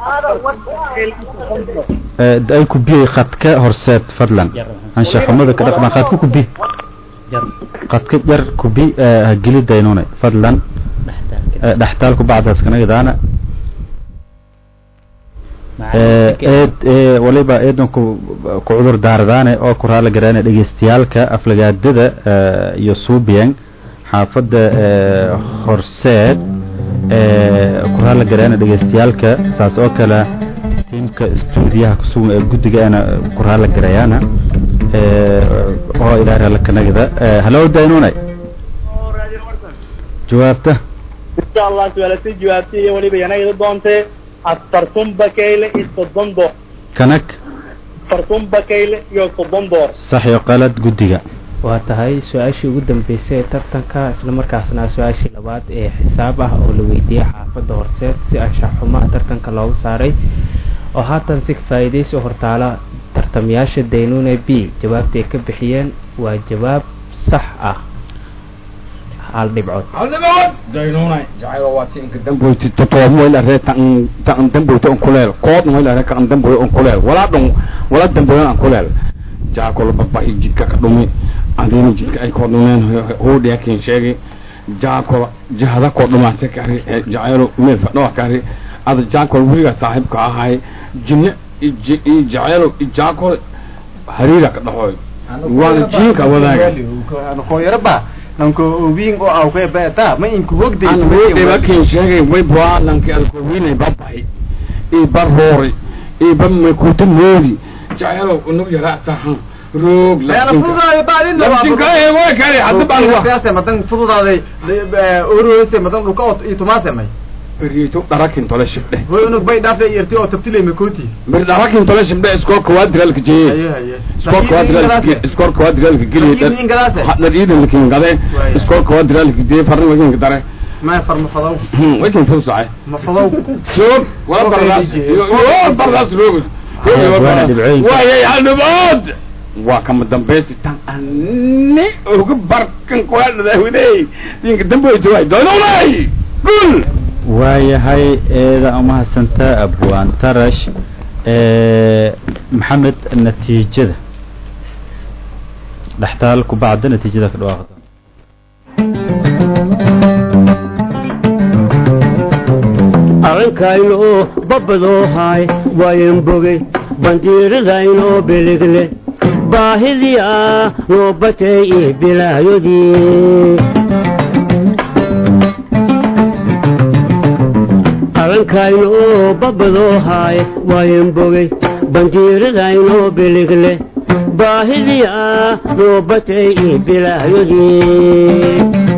Eh, ay ku biyey khadka horseed fadlan anshaxumada ka dhaqma khadka ku bi jar khadka yar ku bi eh, ha geli daynunay fadlan dhextaalka Eh, dhextaalku bacdaas kana idaana Eh, eed ee waliba eedan ku ku cudur daaradaane oo ku raali garaana dhegeystayaalka aflagaadada eh, iyo suubiyan xaafadda eh, horseed ee ku raali garaana dhegeystayaalka saas oo kale tiimka istuudiyaha kusugan ee guddigaana ku raali garayaana ee oo ilaa raali kanagida Eh, hallo daynunay jawaabta insha allah su-aalasay jawaabtay iyo waliba yanagida doontee afartun bakayle iyo soddon door kanag afartun bakayle iyo soddon door sax iyo qalad guddiga waa tahay su-aashii ugu dambeysay ee tartanka islamarkaasna su-aashii labaad ee xisaab ah oo la weydiiyey xaafadda horseed si anshax xumaha tartanka loogu saaray oo haatan si faa'iidaysi u hortaala tartamayaasha daynune b jawaabtay ka bixiyeen waa jawaab sax ah hal dhibcood aldhibaad daynunay jacaylo waa ti inka damboyti totoobmo ila ree tan tan damboyto on kuleel koodno ila ree kan damboy on kuleel walaa dhun wala damboyan an kuleel jaakolo babahi jidka ka dhumi adina jidka ay koo dhumeen hoodhiya kin sheegi jaakolo jahada koo dhumaase kari jacaylo meel fadhoa kari ada jaakolo weliga saaxiibka ahay jinne i jacaylo i jaakolo hariira ka dhaxooy waana jiinka wadaaga hooyaraba nanko wiin oo aw ka baata ma inku hogday aan hoodhay markiin sheegay way bualanki alkowinay babahay i baroori i ba makuta moodi jacaylo unug yaraa sahan roog way kale hadda baan siyaasa madan fududaaday oroose madan dhulka oo iyo tumaasemay beriito dharakin tole shibdhe way unug bay dhaafay irti oo tabtilay makoti ber dharakin tole shibdhe iskoolka waa diraalka jeeye haye haye iskoolka waa diraalka iskoolka waa diraalka geliye ingalaase hadad iidan lakin gade Waaya. iskoolka waa diraalka jeeye farna wakin dare ma farma fadaw wakin fusacay ma fadaw soog wala Soog bardaas ay yo bardaas roog waana dhibcooyinka. waayay halnibood waa kama dambaysi tan ani uga barkan kuadhadaawidey dinka dambaysa waay doononay gul waayahay eeda umahadsantaa abwaan tarash ee maxamed natiijada dhextaal ku bacda natiijada ka dhawaaqda arrinkaynu babadoo haay waayan bogey bandiiradaynoo biligle baahidii ah noo batay iyo bilaayodii arrinkaynu babadoo haay waayan bogey bandiiradaynoo biligle baahidii ah noo batay iyo bilaayodii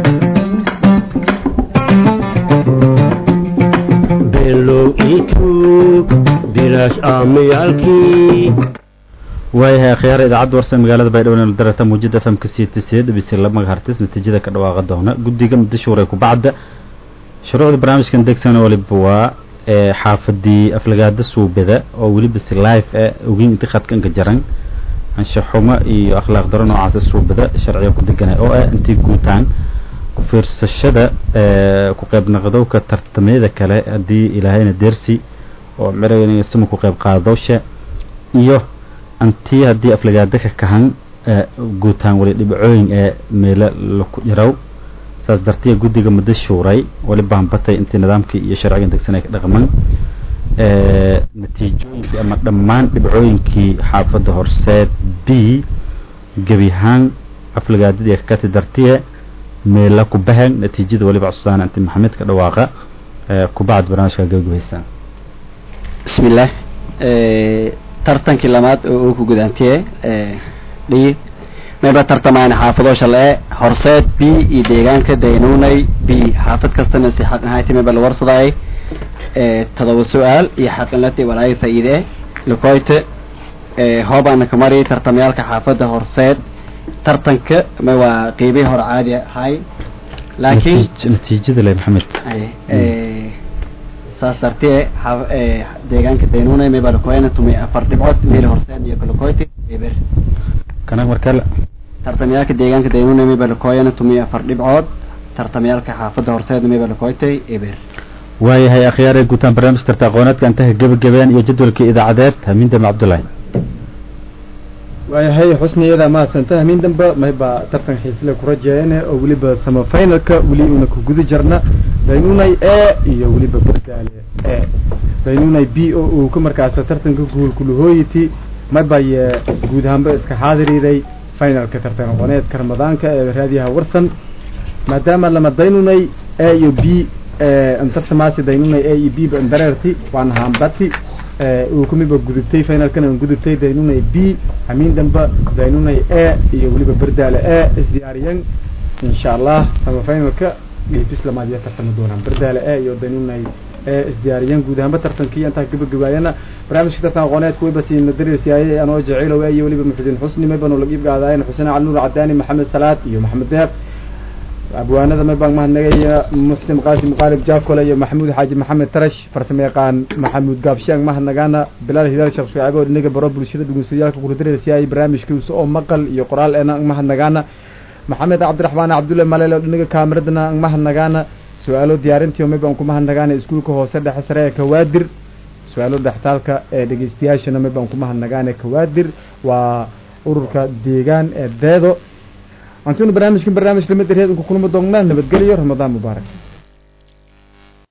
below iituug bilaash aamayaalkii waayahay akhyaara idaacadda warsa magaalada baydhabo darata muujada famka c t c dhibisi laba hartis natiijada ka dhawaaqa doona guddiga muddashuuray ku bacda shuruucda barnaamijkan degsan waliba waa ee xaafadii aflagaada suubada oo weliba si live eh ogeyn inti khadkanka jaran anshaxumo iyo akhlaaq daro noocaasa suubada sharciga ku deganay oo ah intii guutaan ku fiirsashada ee ku qayb naqdowka tartamyada kale haddii ilaahayna deersi oo mirayna sama ku qayb qaadowsha iyo antii haddii aflagaada ka kahan ee guutaan wali dhibcooyin ee meelo laku yarow saas dartiya guddiga muddo shuuray wali baanbatay intii nidaamkii iyo sharcigan degsan ay ka dhaqman ee natiijooyinkii ama dhammaan dhibcooyinkii xaafadda horseed b gebi ahaan aflagaadadii kakati dartiye meela ku bahan natiijada waliba cusaan inti maxamed ka dhawaaqa ee kubacd barnaamijka gabagabaysan bismillaah tartankii lamaad oo uu ku gudaantiye dhiyi mayba tartamayna xaafado shale horseed b iyo deegaanka daynunay b xaafad kastana si xaq ahayti mayba la warsadayay todoba su-aal iyo xaqinlati walaayo faa'iide lakoyte hoobaana ka mariyay tartamayaalka xaafadda horseed tartanka ma waa qiibihii hore caadi ahay laakiin natiijada le maxamed saas dartee deegaanka daynunay mayba lakoyana tumay afar dhibcood meel horseed iyo kalakoyte eber kanag markale tartamayaalka deegaanka daynunay mayba lakoyana tumay afar dhibcood tartamayaalka xaafadda horseed mayba lakoytay eber waayahay akhyaare guutaan barnaamij tarta aqooneedka intaha gebagabeen iyo jadwalkii idaacadeed hamiindame cabdullaahi waayahay xusniyada mahadsanta hamiin dambe mayba tartan xiisle ku rajeeyane oo weliba samafinalka weli una ku guda jirna daynunay e iyo weliba berdaale e daynunay b o uu ka markaasa tartanka guulkulahooyiti maybay guud ahaanba iska xaadiriiday finalka tartan aqooneedka ramadaanka ee raadiyaha warsan maadaama lama daynunay e iyo b tartamaasi daynunay e iyo b ba dareerti waana haambati uu kumiba gudubtay finalkana an gudubtay daynunay b hamiin damba daynunay e iyo weliba berdaale e isdiyaariyan insha allah sama finalka dhiibis lamaad iyo tartami doonaan berdaale e iyo daynunay e isdiyaariyan guud ahaanba tartankii intaa gabagabaayana barnaamijka tartan aqooneedka wayba siina dariirsiyaayay anoo jaciilow e iyo weliba muxudiin xusni mayban oo lagiib gaadaayen xuseen cali nuur cadaani maxamed salaad iyo maxamed deeq abwaanada maybaan mahadnagaya muxsin qaasim qaalib jaakole iyo maxamuud xaaji maxamed tarash farsamo yaqaan maxamuud gaabshaang mahadnagaana bilaal hidaal sheekh shucaabe oo dhinaga baro bulshada dhugunsayaalka kuladarasiyaayay barnaamijkiisa oo maqal iyo qoraal eena ang mahadnagaana maxamed cabdiraxmaan cabdulle maleel oo dhinaga kaamiradana ang mahadnagaana su-aalo diyaarintii maybaan ku mahadnagaana iskuulka hoose dhexe sare ee kawaadir su-aalo dhextaalka ee dhegeystayaashana maybaan ku mahadnagaana kawaadir waa ururka deegaan ee deedo antuna barnaamijkan barnaamij lamid darheed unka kulma doonnaa nabadgelyo ramadaan mubaarak